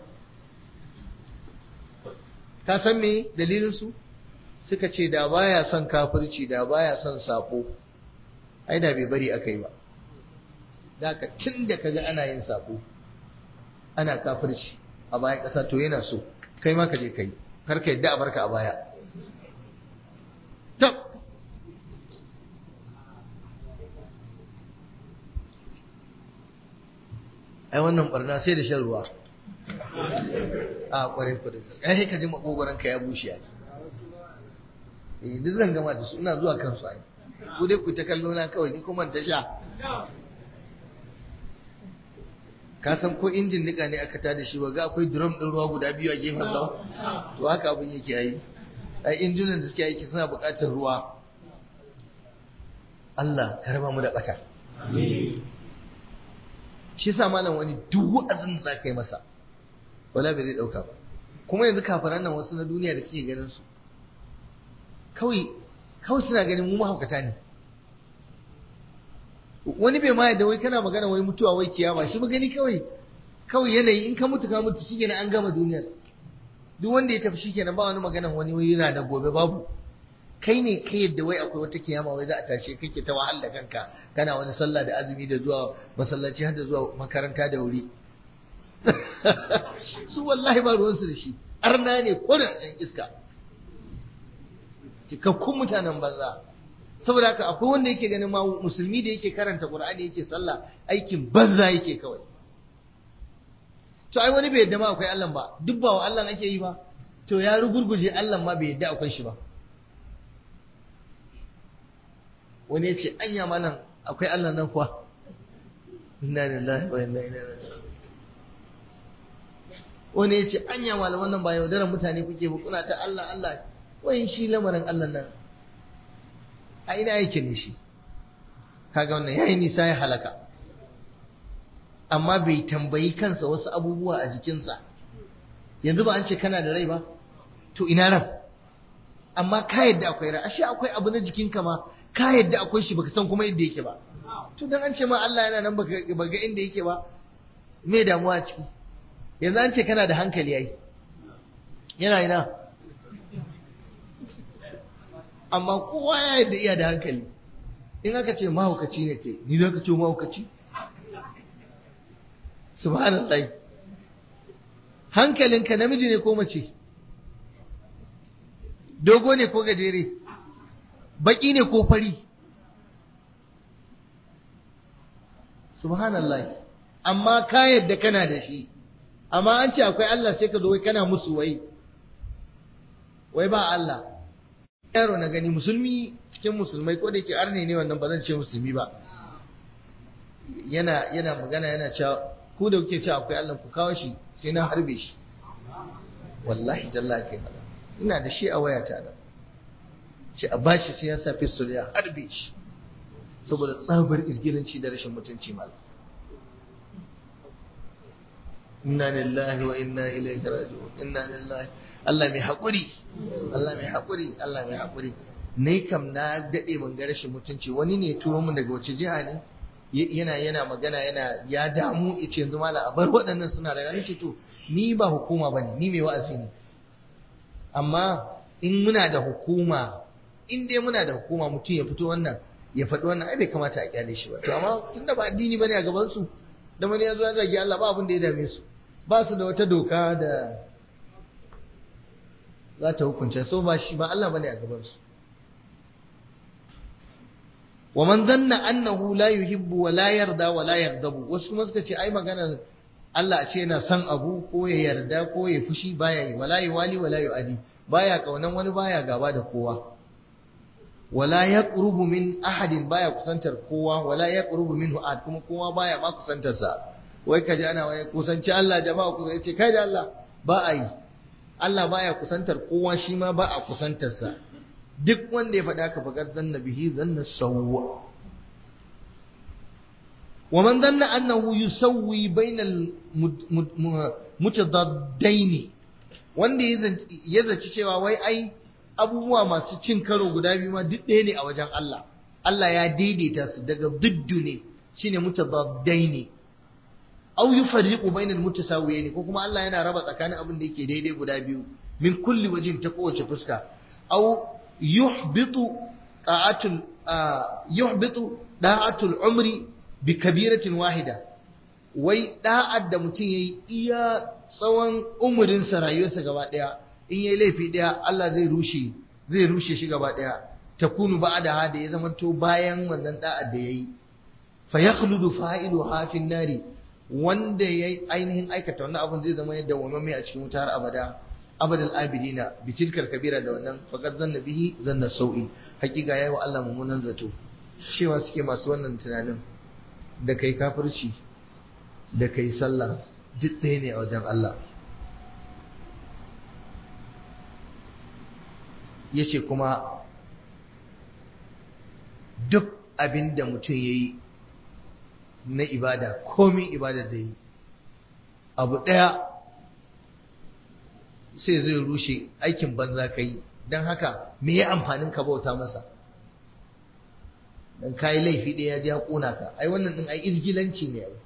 ka san me dalilin su suka ce da baya son kafirci da baya son sako ai da bai bari aka yi ba da ka tun da kaga ana yin sako ana kafirci a bayan ƙasa to yana so kai ma ka je kai kar ka yadda a barka a baya tab ai wannan barna sai da shan ruwa a kwarai kwarai ai ka ji makogoron ka ya bushe ai eh duk zan gama da su ina zuwa kansu ai ku dai ku ta kallo na kawai ni kuma ta sha ka san ko injin nika ne aka tada shi ba ga akwai drum din ruwa guda biyu a gefen sa to haka abin yake yi ai injunan da suke aiki suna buƙatar ruwa Allah ka raba mu da bata shi yasa malam wani duk wa'azin da zaka yi masa wala bai zai dauka ba kuma yanzu kafaran nan wasu na duniya da kike ganin su kawai kawai suna ganin mu mahaukata ne wani bai ma yadda wai kana magana wai mutuwa wai kiyama shi gani kawai kawai yanayi in ka mutu ka mutu shikenan an gama duniyar duk wanda ya tafi shikenan ba wani magana wani wai yana da gobe babu kai ne kai yadda wai akwai wata kiyama wai za a tashe kake ta wahal da kanka kana wani sallah da azumi da zuwa masallaci har da zuwa makaranta da wuri su wallahi ba ruwansu da shi arna ne kurin ɗan iska cikakkun mutanen banza saboda haka akwai wanda yake ganin ma musulmi da yake karanta qur'ani yake sallah aikin banza yake kawai to ai wani bai yadda ma akwai Allah ba duk ba wa Allah ake yi ba to ya rugurguje Allah ma bai yadda akwai shi ba wani ya ce anya malam akwai Allah nan kuwa inna lillahi wa inna ilaihi raji'un wani ya ce anya malaman nan ba yaudaran mutane kuke ba kuna ta Allah Allah wai shi lamarin Allah nan a ina yake ne shi kaga wannan yayi nisa ya halaka amma bai tambayi kansa wasu abubuwa a jikinsa yanzu ba an ce kana da rai ba to ina ran amma ka yadda akwai rai ashe akwai abu na jikinka ma ka yadda akwai shi baka san kuma yadda yake ba to dan an ce ma Allah yana nan baka ga inda yake ba me damuwa ciki yanzu an ce kana da hankali yayi yana ina amma kowa ya yadda iya da hankali in aka ce mahaukaci ne kai ni za ka ce mahaukaci subhanallah hankalinka namiji ne ko mace dogo ne ko gajere baki ne ko fari subhanallah amma ka yadda kana da shi amma an ce akwai Allah sai ka zo wai kana musu wai wai ba Allah yaro na gani musulmi cikin musulmai ko da yake arne ne wannan ba zan ce musulmi ba yana yana magana yana cewa ku da kuke cewa akwai Allah ku kawo shi sai na harbe shi wallahi tallahi kai fada ina da shi a wayata da ce a bashi sai ya sa pistol ya harbe shi saboda tsabar izgilanci da rashin mutunci mal inna lillahi wa inna ilaihi raji'un inna lillahi Allah mai haƙuri Allah mai haƙuri Allah mai haƙuri ne kam na daɗe mun ga rashin mutunci wani ne turo mun daga wace jiha ne yana yana magana yana ya damu yace yanzu mala a bar waɗannan suna da ce to ni ba hukuma bane ni mai wa'azi ne amma in muna da hukuma in dai muna da hukuma mutum ya fito wannan ya faɗi wannan ai bai kamata a kyale shi ba to amma tunda ba addini bane a gaban su da wani ya zo ya zagi Allah ba abin da ya dame su ba su da wata doka da za ta hukunce so ba shi ba Allah bane a gaban su wa man zanna annahu la yuhibbu wa la yarda wa la yaghdabu wasu kuma suka ce ai magana Allah a ce yana son abu ko ya yarda ko ya fushi baya yi wala yuwali wala yuadi baya kaunan wani baya gaba da kowa wala yaqrubu min ahadin baya kusantar kowa wala yaqrubu minhu ahad kuma kowa baya ma kusantar sa wai kaji ana wani kusanci Allah jama'a ku ce kai da Allah ba a yi Allah baya kusantar kowa shi ma ba a kusantar sa duk wanda ya faɗa ka faƙar zanna bihi zanna sawwa wa man zanna annahu yusawwi bainal mutadaddaini wanda ya zaci cewa wai ai abubuwa masu cin karo guda biyu ma duk ɗaya ne a wajen Allah Allah ya daidaita su daga duddu ne shine mutadaddaini aw yufarriqu bainal mutasawiyaini ko kuma Allah yana raba tsakanin abin da yake daidai guda biyu min kulli wajin ta kowace fuska aw yuhbitu ta'atul yuhbitu da'atul umri bi kabiratin wahida wai da'ar da mutum yayi iya tsawon umurin sa rayuwarsa gaba daya in yayi laifi daya Allah zai rushe zai rushe shi gaba daya takunu ba'da hada ya zamanto bayan wannan da'ar da yayi fa yakhludu fa'ilu hafin nari wanda yayi ainihin aikata wannan abun zai zama yadda wamame a cikin wutar abada abadal abidina bi tilkal kabira da wannan faqad zanna bihi zanna sau'i hakika yayi wa Allah mummunan zato cewa suke masu wannan tunanin da kai kafirci da kai sallah duk ɗaya ne a wajen Allah yace kuma duk abin da mutum ya yi na ibada komin ibada da yi abu ɗaya sai zai rushe aikin banza ka yi don haka me ya amfanin ka bauta masa don kayi laifi ɗaya ya ji ya ƙona ka ai wannan ɗin ai izgilanci ne ai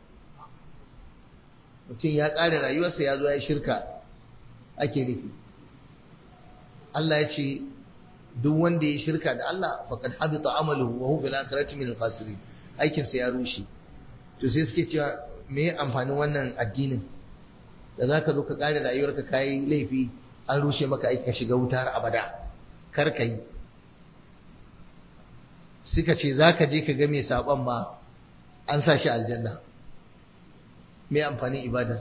mutum ya ƙare rayuwarsa ya zo ya shirka ake nufi Allah ya ce duk wanda ya shirka da Allah faqad habita amaluhu wa huwa fil akhirati min al-khasirin aikin sa ya rushe to sai suke cewa me amfanin wannan addinin da zaka zo ka kare rayuwarka kai laifi an rushe maka aiki ka shiga wuta har abada kar ka yi suka ce zaka je ka ga mai saban ma an sa shi aljanna me amfanin ibadar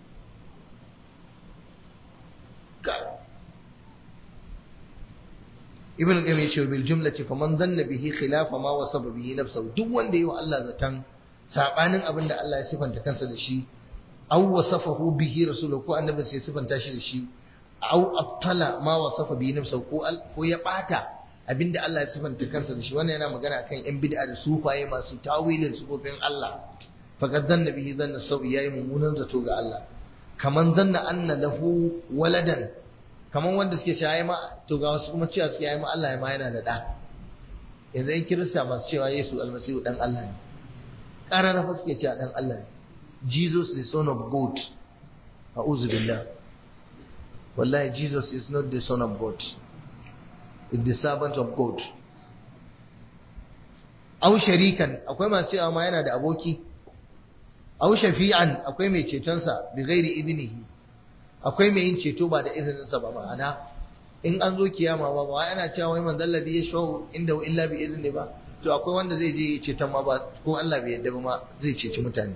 ibn qayyim yace bil jumlati faman dhanna bihi khilafa ma wasaba bihi nafsuhu duk wanda yayi wa Allah zatan sabanin abin da Allah ya sifanta kansa da shi aw wasafahu bihi rasuluhu ko annabi sai sifanta shi da shi aw abtala ma wasafa bihi nafsuhu ko ko ya bata abinda Allah ya sifanta kansa da shi wannan yana magana akan yan bid'a da sufaye masu tawilin sufofin Allah faqad dhanna bihi dhanna sawi yayi mummunan zato ga Allah kaman dhanna anna lahu waladan kamar wanda suke cewa ma to ga wasu kuma cewa suke ma Allah ya ma yana da da yanzu in kirista masu cewa Yesu almasihu dan Allah ne karara fa suke cewa dan Allah ne Jesus the son of God a'udhu billah wallahi Jesus is not the son of God is the servant of God au sharikan akwai masu cewa ma yana da aboki au shafi'an akwai mai cetonsa bi ghairi idnihi akwai mai yin ceto ba da izininsa ba ma'ana in an zo kiyama ba ba ana cewa wai man dalladi ya shawo inda illa bi izini ba to akwai wanda zai je ceton ma ba ko Allah bai yadda ba ma zai ceci mutane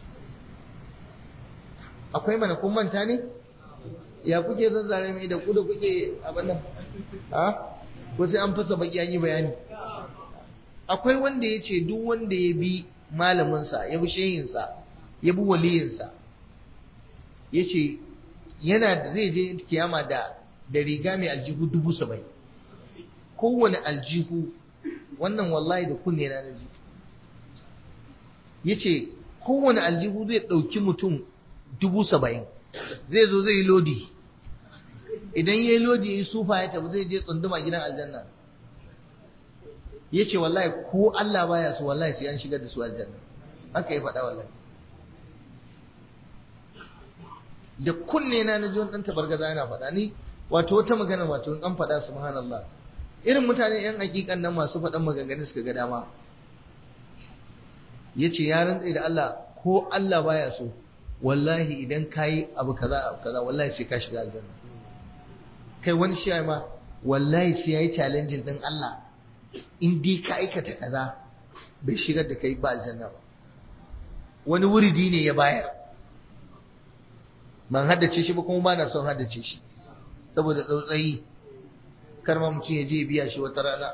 akwai mana kun manta ne ya kuke zazzare mai da ku da kuke abin nan ha ko sai an fasa baki an yi bayani akwai wanda ya ce duk wanda ya bi malaminsa ya bi shehinsa ya bi waliyinsa ya ce yana da zai je kiyama da da riga mai aljihu dubu saba'in kowane aljihu wannan wallahi da kunne na naji ya ce kowane aljihu zai ɗauki mutum dubu saba'in zai zo zai yi lodi idan ya yi lodi ya yi sufa ya tafi zai je tsunduma gidan aljanna ya ce wallahi ko Allah baya su wallahi sai an shigar da su aljanna haka ya faɗa wallahi da kunne na na ji wani ɗan tabargaza yana faɗa ni wato wata magana wato an faɗa subhanallah irin mutane yan hakikan nan masu faɗan maganganun suka ga dama ya ce ya rantsa da Allah ko Allah baya so wallahi idan ka yi abu kaza abu kaza wallahi sai ka shiga aljanna kai wani shi ma wallahi sai ya yi challenging din Allah in dai ka aikata kaza bai shigar da kai ba aljanna ba wani wuridi ne ya bayar ban haddace shi ba kuma ba na son haddace shi saboda tsautsayi kar ma mutum ya je biya shi wata rana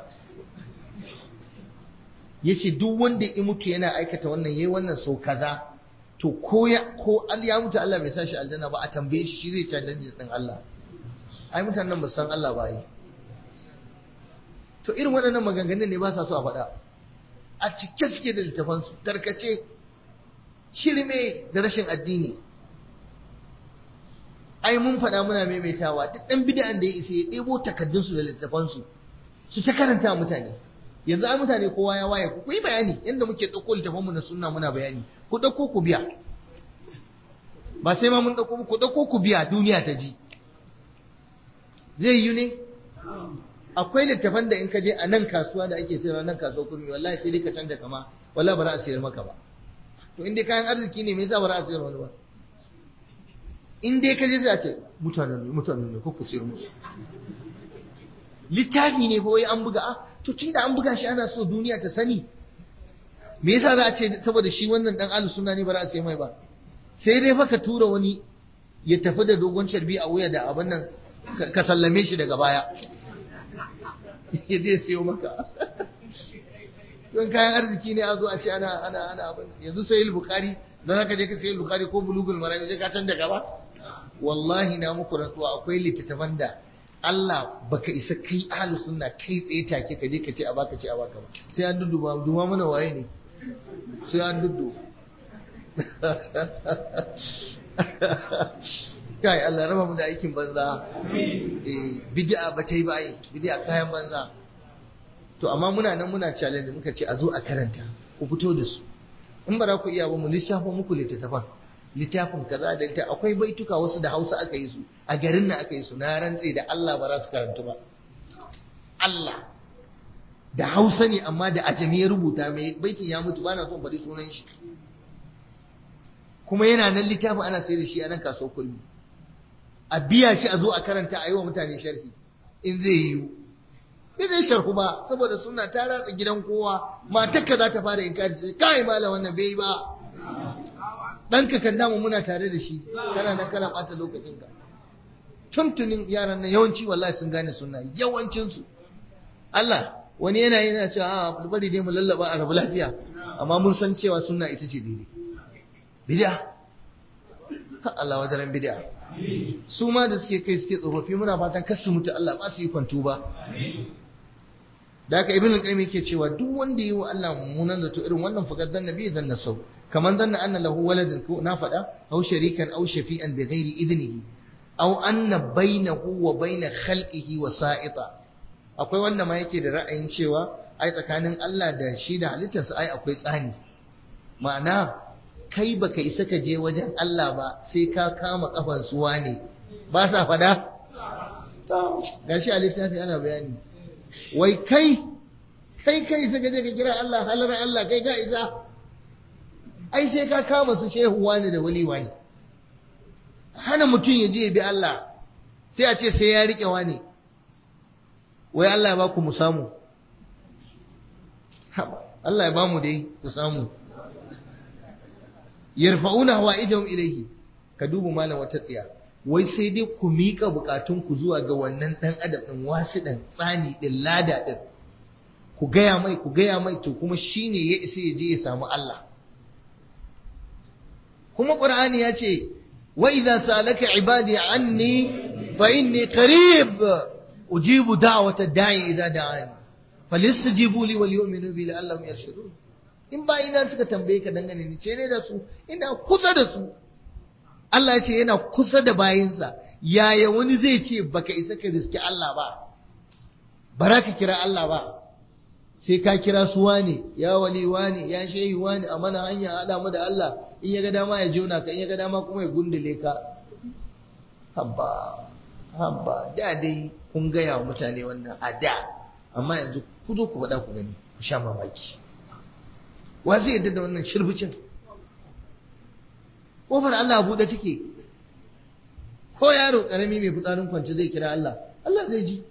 ya ce duk wanda ya mutu yana aikata wannan yayi wannan sau kaza to ko ya ko ya mutu Allah bai sa shi aljanna ba a tambaye shi shi zai challenge din Allah ai mutanen ba san Allah ba yi to irin waɗannan maganganun ne ba sa so a faɗa a cike suke da littafansu tarkace shirme da rashin addini ai mun faɗa muna maimaitawa duk ɗan bid'an da ya isa ya ɗebo takaddunsu da littafansu su ta karanta mutane yanzu ai mutane kowa ya waye ku yi bayani yadda muke ɗauko littafanmu na sunna muna bayani ku ɗauko ku biya ba sai ma mun ɗauko ku ɗauko ku biya duniya ta ji zai yi ne akwai littafan da in ka je a nan kasuwa da ake sayarwa nan kasuwa kurmi wallahi sai dai ka canja kama wallahi ba za a sayar maka ba to in dai kayan arziki ne me yasa ba za a sayar wani ba in dai ka je sai a ce mutanen ne mutanen ne ko ku sayar musu littafi ne ko wai an buga ah to tunda an buga shi ana so duniya ta sani me yasa za a ce saboda shi wannan dan alu sunna ne ba za a sayar mai ba sai dai fa ka tura wani ya tafi da dogon carbi a wuya da abin nan ka sallame shi daga baya ya je siyo maka don kayan arziki ne a zo a ce ana ana ana abin yanzu sai bukari don haka je ka sayi bukari ko bulugul marami sai ka canja gaba wallahi na muku rantsuwa akwai littattafan da Allah baka isa kai ahlus sunna kai tsaye take ka je ka ce a baka ce a baka ba sai an dudduba duba mana waye ne sai an duddu kai Allah raba mu da aikin banza eh bid'a ba ta yi ba ai bid'a kayan banza to amma muna nan muna challenge muka ce a zo a karanta ku fito da su in ba za ku iya ba mu lissafa muku littattafan littafin kaza da ita akwai baituka wasu da Hausa aka yi su a garin nan aka yi su na rantse da Allah ba za su karantu ba Allah da Hausa ne amma da ajami ya rubuta mai baitin ya mutu bana son bari sunan shi kuma yana nan littafin ana sayar da shi a nan kasuwar kulmi a biya shi a zo a karanta a yi wa mutane sharhi in zai yiwu bai zai sharhu ba saboda suna ta ratsa gidan kowa matarka za ta fara inkari sai kai malam wannan bai ba ɗanka kan damu muna tare da shi kana nan kana ɓata lokacinka tuntunin yaran nan yawanci wallahi sun gane suna yawancinsu Allah wani yana yana cewa a bari dai mu lallaba a rabu lafiya amma mun san cewa suna ita ce daidai bid'a Allah wadaran bid'a su ma da suke kai suke tsofaffi muna fatan kar su mutu Allah ba su yi kwantu ba da haka ibn al-qayyim yake cewa duk wanda yi wa Allah mummunan zato irin wannan faqad dan nabi dan nasau kaman danna anna lahu waladun ko na fada aw sharikan aw shafi'an bi ghairi idnihi aw anna bainahu wa bain khalqihi wasa'ita akwai wanda ma yake da ra'ayin cewa ai tsakanin Allah da shi da halittarsa ai akwai tsani ma'ana kai baka isa ka je wajen Allah ba sai ka kama kafan suwa ne ba sa fada gashi a littafi ana bayani wai kai kai kai isa ka je ka kira Allah halar Allah kai ka isa ai sai ka kama su shehu wani da wali wani hana mutum ya je ya bi Allah sai a ce sai ya rike wani wai Allah ya ba ku mu samu Allah ya ba mu dai ku samu yarfa'una hawa'ijahum ilayhi ka duba malam wata tsiya wai sai dai ku mika bukatun ku zuwa ga wannan dan adam din wasu dan tsani din lada din ku gaya mai ku gaya mai to kuma shine ya isa ya je ya samu Allah kuma qur'ani ya ce wa idza salaka ibadi anni fa inni qarib ujibu da'wata da'i idza da'ani falyastajibu li wal yu'minu bi la'allahum yarshudun in bayina suka tambaye ka dangane ni ce ne da su ina kusa da su Allah ya ce yana kusa da bayinsa yaya wani zai ce baka isa ka riski Allah ba bara ka kira Allah ba sai ka kira su wane ya wali wane ya shehi wane a mana hanya haɗa mu da Allah in ya ga dama ya jona ka in ya ga dama kuma ya gundule ka habba habba da dai kun gaya wa mutane wannan a da amma yanzu ku zo ku faɗa ku gani ku sha mamaki wa zai yadda da wannan shirbucin kofar Allah buɗe take ko yaro ƙarami mai fitsarin kwance zai kira Allah Allah zai ji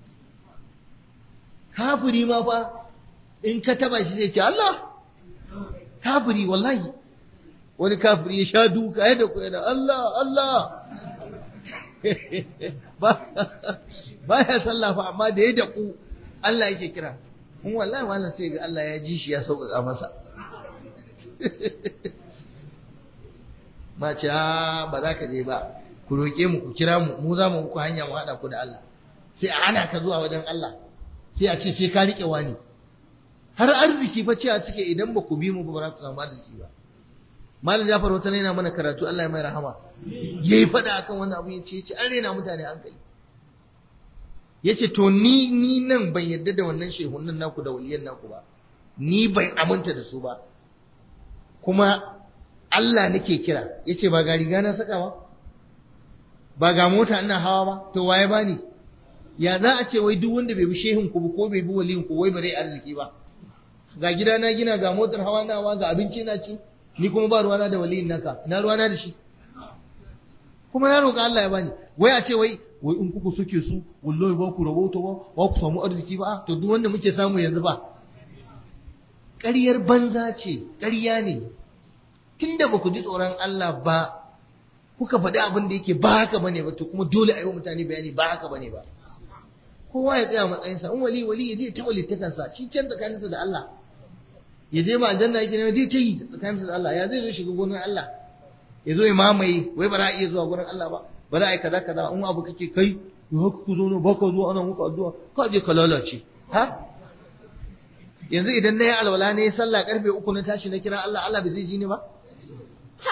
kafiri ma fa in ka taba shi zai ce Allah kafiri wallahi wani kafiri ya sha duka ya da ku yana Allah Allah ba ya sallafa amma da ya daku Allah yake kira mun wallahi wannan sai ga Allah ya ji shi ya sauƙaƙa masa ma ce ba za ka je ba ku roƙe mu ku kira mu mu za mu ku hanya mu haɗa ku da Allah sai a hana ka zuwa wajen Allah sai a ce sai ka riƙe wani har arziki fa cewa suke idan ba ku bi mu ba ba za ku samu arziki ba malam Jafar wata yana mana karatu Allah ya mai rahama yayi fada akan wannan abu yace yace an rena mutane hankali yace to ni ni nan ban yadda da wannan shehunan naku da waliyan naku ba ni ban aminta da su ba kuma Allah nake kira yace ba ga riga na saka ba ba ga mota ina hawa ba to waye bani ya za a ce wai duk wanda bai bi shehun ku ko bai bi waliyin ku wai bare arziki ba ga gida na gina ga motar hawa na hawa ga abinci na ci ni kuma ba ruwana da waliyin naka ina ruwana da shi kuma na roƙa Allah ya bani wai a ce wai wai in kuku suke su wallahi ba ku rahoto ba ba ku samu arziki ba to duk wanda muke samu yanzu ba ƙaryar banza ce ƙarya ne tunda ba ku ji tsoron Allah ba kuka faɗi abin da yake ba haka bane ba to kuma dole a yi wa mutane bayani ba haka bane ba kowa ya tsaya matsayinsa in wali wali ya je ta walittakansa shi can tsakaninsa da Allah ya je ma aljanna yake ne ta yi tsakaninsa da Allah ya zai zo shiga gonar Allah ya zo ya mamaye wai ba za a iya zuwa gurin Allah ba ba za a yi kaza kaza in abu kake kai ya haka ku zo ne ba ka zo ana muku addu'a ka je ka lalace ha yanzu idan na yi alwala ne ya sallah karfe uku na tashi na kira Allah Allah bai zai ji ni ba ha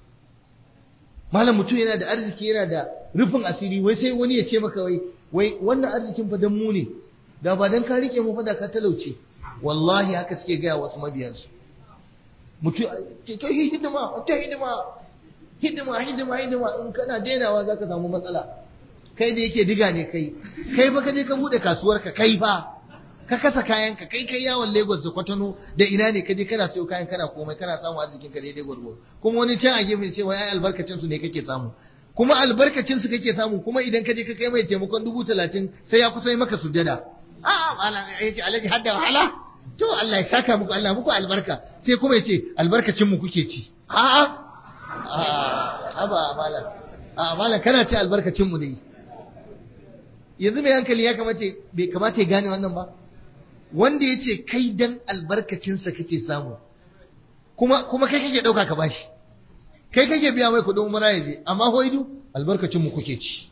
malam mutum yana da arziki yana da rufin asiri wai sai wani ya ce maka wai wai wannan arzikin fa dan mu ne da ba dan ka rike mu fa da ka talauce wallahi haka suke gaya wasu mabiyansu mutum ta hidima ta hidima hidima hidima hidima in kana dainawa za ka samu matsala kai da yake diga ne kai kai ba ka je ka bude kasuwar ka kai fa ka kasa kayan ka kai kai yawon Lagos da Kwatano da ina ne ka je kana sayo kayan kana komai kana samu arzikin ka daidai gwargwaro kuma wani can a gefe ce wai ai albarkacin su ne kake samu kuma albarkacin su kake samu kuma idan ka je ka kai mai taimakon dubu talatin sai ya kusa yi maka sujada a'a malam ya ce alhaji hadda wahala to Allah ya saka muku Allah muku albarka sai kuma ya ce albarkacin mu kuke ci a'a aba malam a malam kana ce albarkacin mu ne yanzu mai hankali ya kamata bai kamata ya gane wannan ba wanda ya ce kai dan albarkacinsa kake samu kuma kuma kai kake ɗauka ka bashi kai kake biya mai kuɗin umara ya je amma hoidu albarkacin mu kuke ci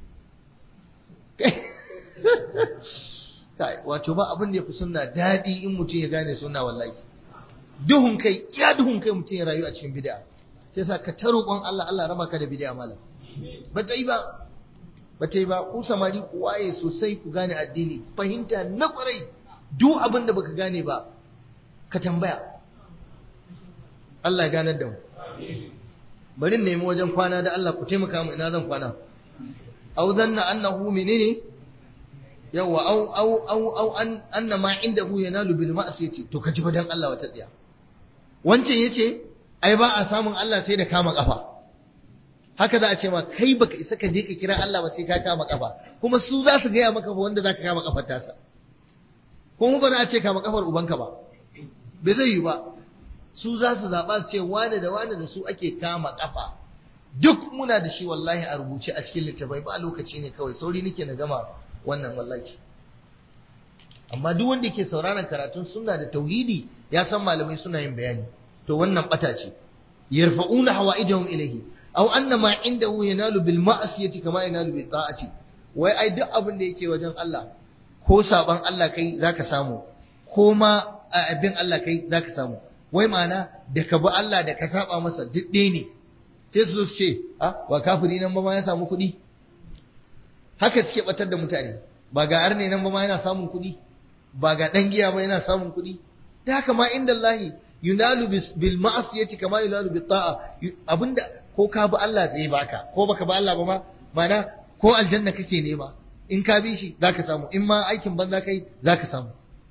kai wato ba abin da ya fi sunna daɗi in mutum ya gane sunna wallahi duhun kai iya duhun kai mutum ya rayu a cikin bid'a sai sa ka ta roƙon Allah Allah raba ka da bid'a malam ba ta yi ba ba ta yi ba ku samari ku waye sosai ku gane addini fahimta na ƙwarai duk abin da baka gane ba ka tambaya Allah ya ganar da mu bari nemi wajen kwana da Allah ku taimaka mu ina zan kwana au zanna annahu menene yawa au au au au an anna ma indahu yanalu bil ma'siyati to kaji fa dan Allah wata tsiya wancan yace ai ba a samun Allah sai da kama kafa haka za a ce ma kai baka isa ka je ka kira Allah ba sai ka kama kafa kuma su za su gaya maka ba wanda za ka kama kafar tasa kuma ba za a ce kama kafar ubanka ba bai zai yi ba su za su zaɓa su ce wane da wane da su ake kama kafa duk muna da shi wallahi a rubuce a cikin littafai ba lokaci ne kawai sauri nake na gama wannan wallahi amma duk wanda ke sauraron karatun sunna da tauhidi ya san malamai suna yin bayani to wannan bata ce yarfa'una hawaijahum ilayhi aw anna ma indahu yanalu bil ma'siyati kama yanalu bil ta'ati wai ai duk abin da yake wajen Allah ko saban Allah kai zaka samu ko ma bin Allah kai zaka samu wai ma'ana da ka bi Allah da ka saba masa duk ɗaya ne sai su zo su ce a ba kafiri nan ba ma ya samu kuɗi haka suke batar da mutane ba ga arne nan ba ma yana samun kuɗi ba ga ɗan giya ba yana samun kuɗi da haka ma inda Allah yunalu bil ma'asiyati kama yunalu bil ta'a abinda ko ka bi Allah zai baka ko baka bi Allah ba ma mana ko aljanna kake nema in ka bi shi zaka samu in ma aikin banza kai zaka samu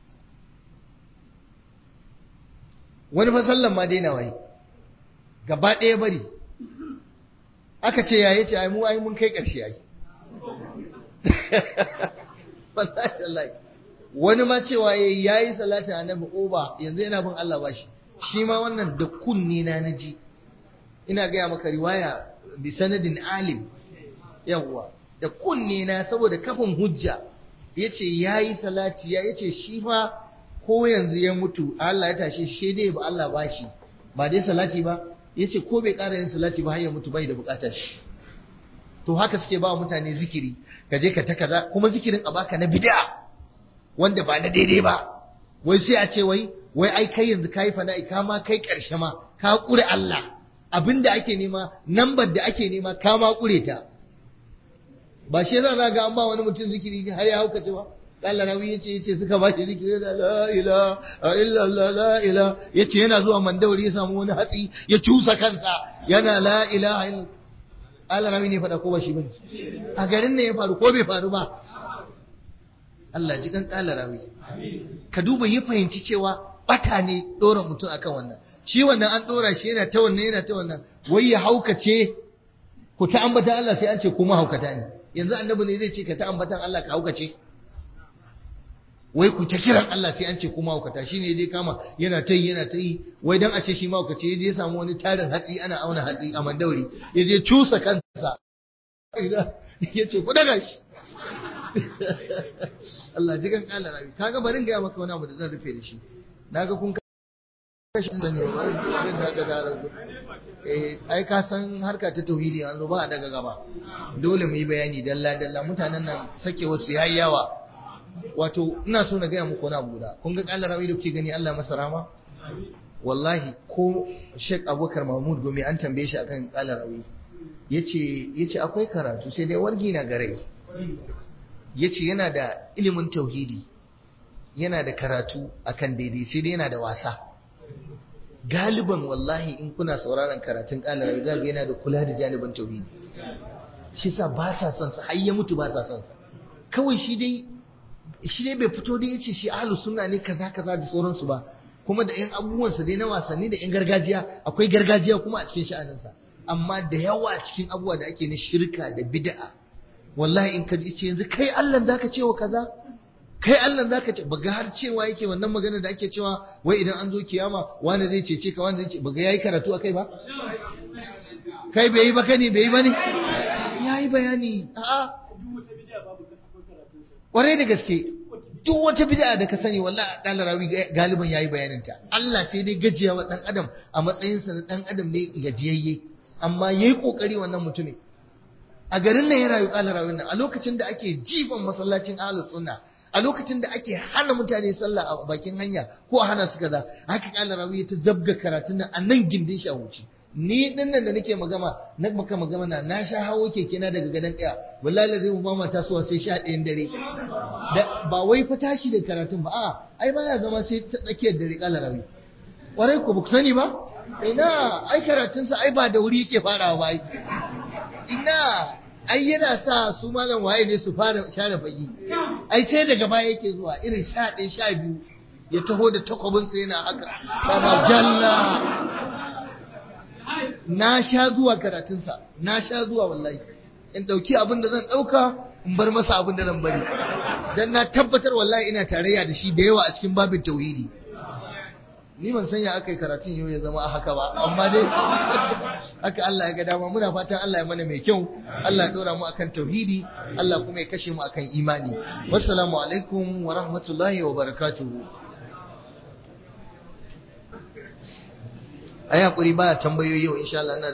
wani fa sallan ma daina wai gaba ɗaya bari aka ce ya yace ai mu ai mun kai ƙarshe ai wallahi wani ma cewa yayi yayi salatin annabi oba yanzu yana bin Allah bashi shi ma wannan da kunni na naji ina gaya maka riwaya bi sanadin alim yawwa da kunne na saboda kafin hujja yace yayi salati ya yace shi fa ko yanzu ya mutu Allah ya tashe shi dai ba Allah bashi ba dai salati ba yace ko bai ƙara yin salati ba har ya mutu bai da bukatar shi to haka suke ba mutane zikiri ka je ka ta kaza kuma zikirin a baka na bid'a wanda ba na daidai ba wai sai a ce wai wai ai kai yanzu kai fana'i ka ma kai karshe ma ka kure Allah abinda ake nema nambar da ake nema ka ma kure ta ba shi yasa za ga an ba wani mutum zikiri har ya haukace ba Allah rawi yace yace suka ba shi zikiri da la ilaha illa Allah la ilaha yace yana zuwa mandawari ya samu wani hatsi ya cusa kansa yana la ilaha illa Allah rawi ne fada ko ba shi bane a garin ne ya faru ko bai faru ba Allah ji kan kala rawi ka duba ya fahimci cewa bata ne dora mutum akan wannan shi wannan an dora shi yana ta wannan yana ta wannan wai ya haukace ku ta ambata Allah sai an ce kuma haukata ne yanzu annabi ne zai ce ka ta ambatan Allah ka haukace wai ku ta kiran Allah sai an ce kuma haukata shine dai kama yana ta yi yana ta yi wai dan a ce shi mahaukace ya je samu wani tarin hatsi ana auna hatsi a mandauri ya je cusa kansa ya ce ku daga shi Allah ji kan kala rabi kaga barin ga maka wani abu da zan rufe da shi naga kun kashe sani ba barin da ga da eh ai ka san harka ta tauhidi an zo ba a daga gaba dole mu yi bayani dalla dalla mutanen nan sake wasu yayi yawa wato ina so na gaya muku wani abu guda kun ga kala rabi da kuke gani Allah masa rama wallahi ko Sheikh Abubakar Mahmud Gome an tambaye shi akan kala rabi yace yace akwai karatu sai dai wargi na gare yace yana da ilimin tauhidi yana da karatu akan daidai sai dai yana da wasa galiban wallahi in kuna sauraron karatun ƙalar za ga yana da kula da janibin tauhidi shi sa ba sa son sa har ya mutu ba sa son sa kawai shi dai shi dai bai fito da yace shi ahlus sunna ne kaza kaza da sauransu ba kuma da yan abubuwan sa dai na wasanni da yan gargajiya akwai gargajiya kuma a cikin sha'anin sa amma da yawa cikin abubuwa da ake na shirka da bid'a wallahi in ka ji ce yanzu kai Allah zaka ce wa kaza kai Allah zaka ce baga har cewa yake wannan magana da ake cewa wai idan an zo kiyama wani zai cece ka wani zai ce baga yayi karatu akai ba kai bai yi ba kani bai yi ba ne yayi bayani a'a kwarai da gaske duk wata bid'a da ka sani wallahi dan rawi galiban yayi bayanin ta Allah sai dai gajiya wa dan adam a matsayin sa na dan adam ne gajiyayye amma yayi kokari wannan mutumin a garin nan ya rayu kala rawin nan a lokacin da ake jifan masallacin ahlus sunna a lokacin da ake hana mutane sallah a bakin hanya ko a hana su kaza haka kala rawi ta zabga karatun nan a nan gindin shi a wuce ni din nan da nake magana na maka magana na na sha hawo keke na daga gadon ɗaya wallahi zai mu mama tasowa sai sha ɗayan dare ba wai fa tashi da karatun ba a ai baya zama sai ta tsakiyar dare kala rawi kwarai ku ku sani ba ina ai karatunsa ai ba da wuri yake farawa ba ina ai yana sa su malam waye ne su fara share fagi ai sai daga baya yake zuwa irin sha ɗaya sha biyu ya taho da takwabinsa yana haka sama jalla na sha zuwa karatunsa na sha zuwa wallahi in ɗauki abin da zan ɗauka in bar masa abin da zan bari dan na tabbatar wallahi ina tarayya da shi da yawa a cikin babin tauhidi ni ban sanya aka yi karatun yau ya zama a haka ba amma dai haka Allah ya ga dama muna fatan Allah ya mana mai kyau Allah ya dora mu akan tauhidi Allah kuma ya kashe mu akan imani wassalamu alaikum wa rahmatullahi wa barakatuhu ai hakuri ba tambayoyi yau insha Allah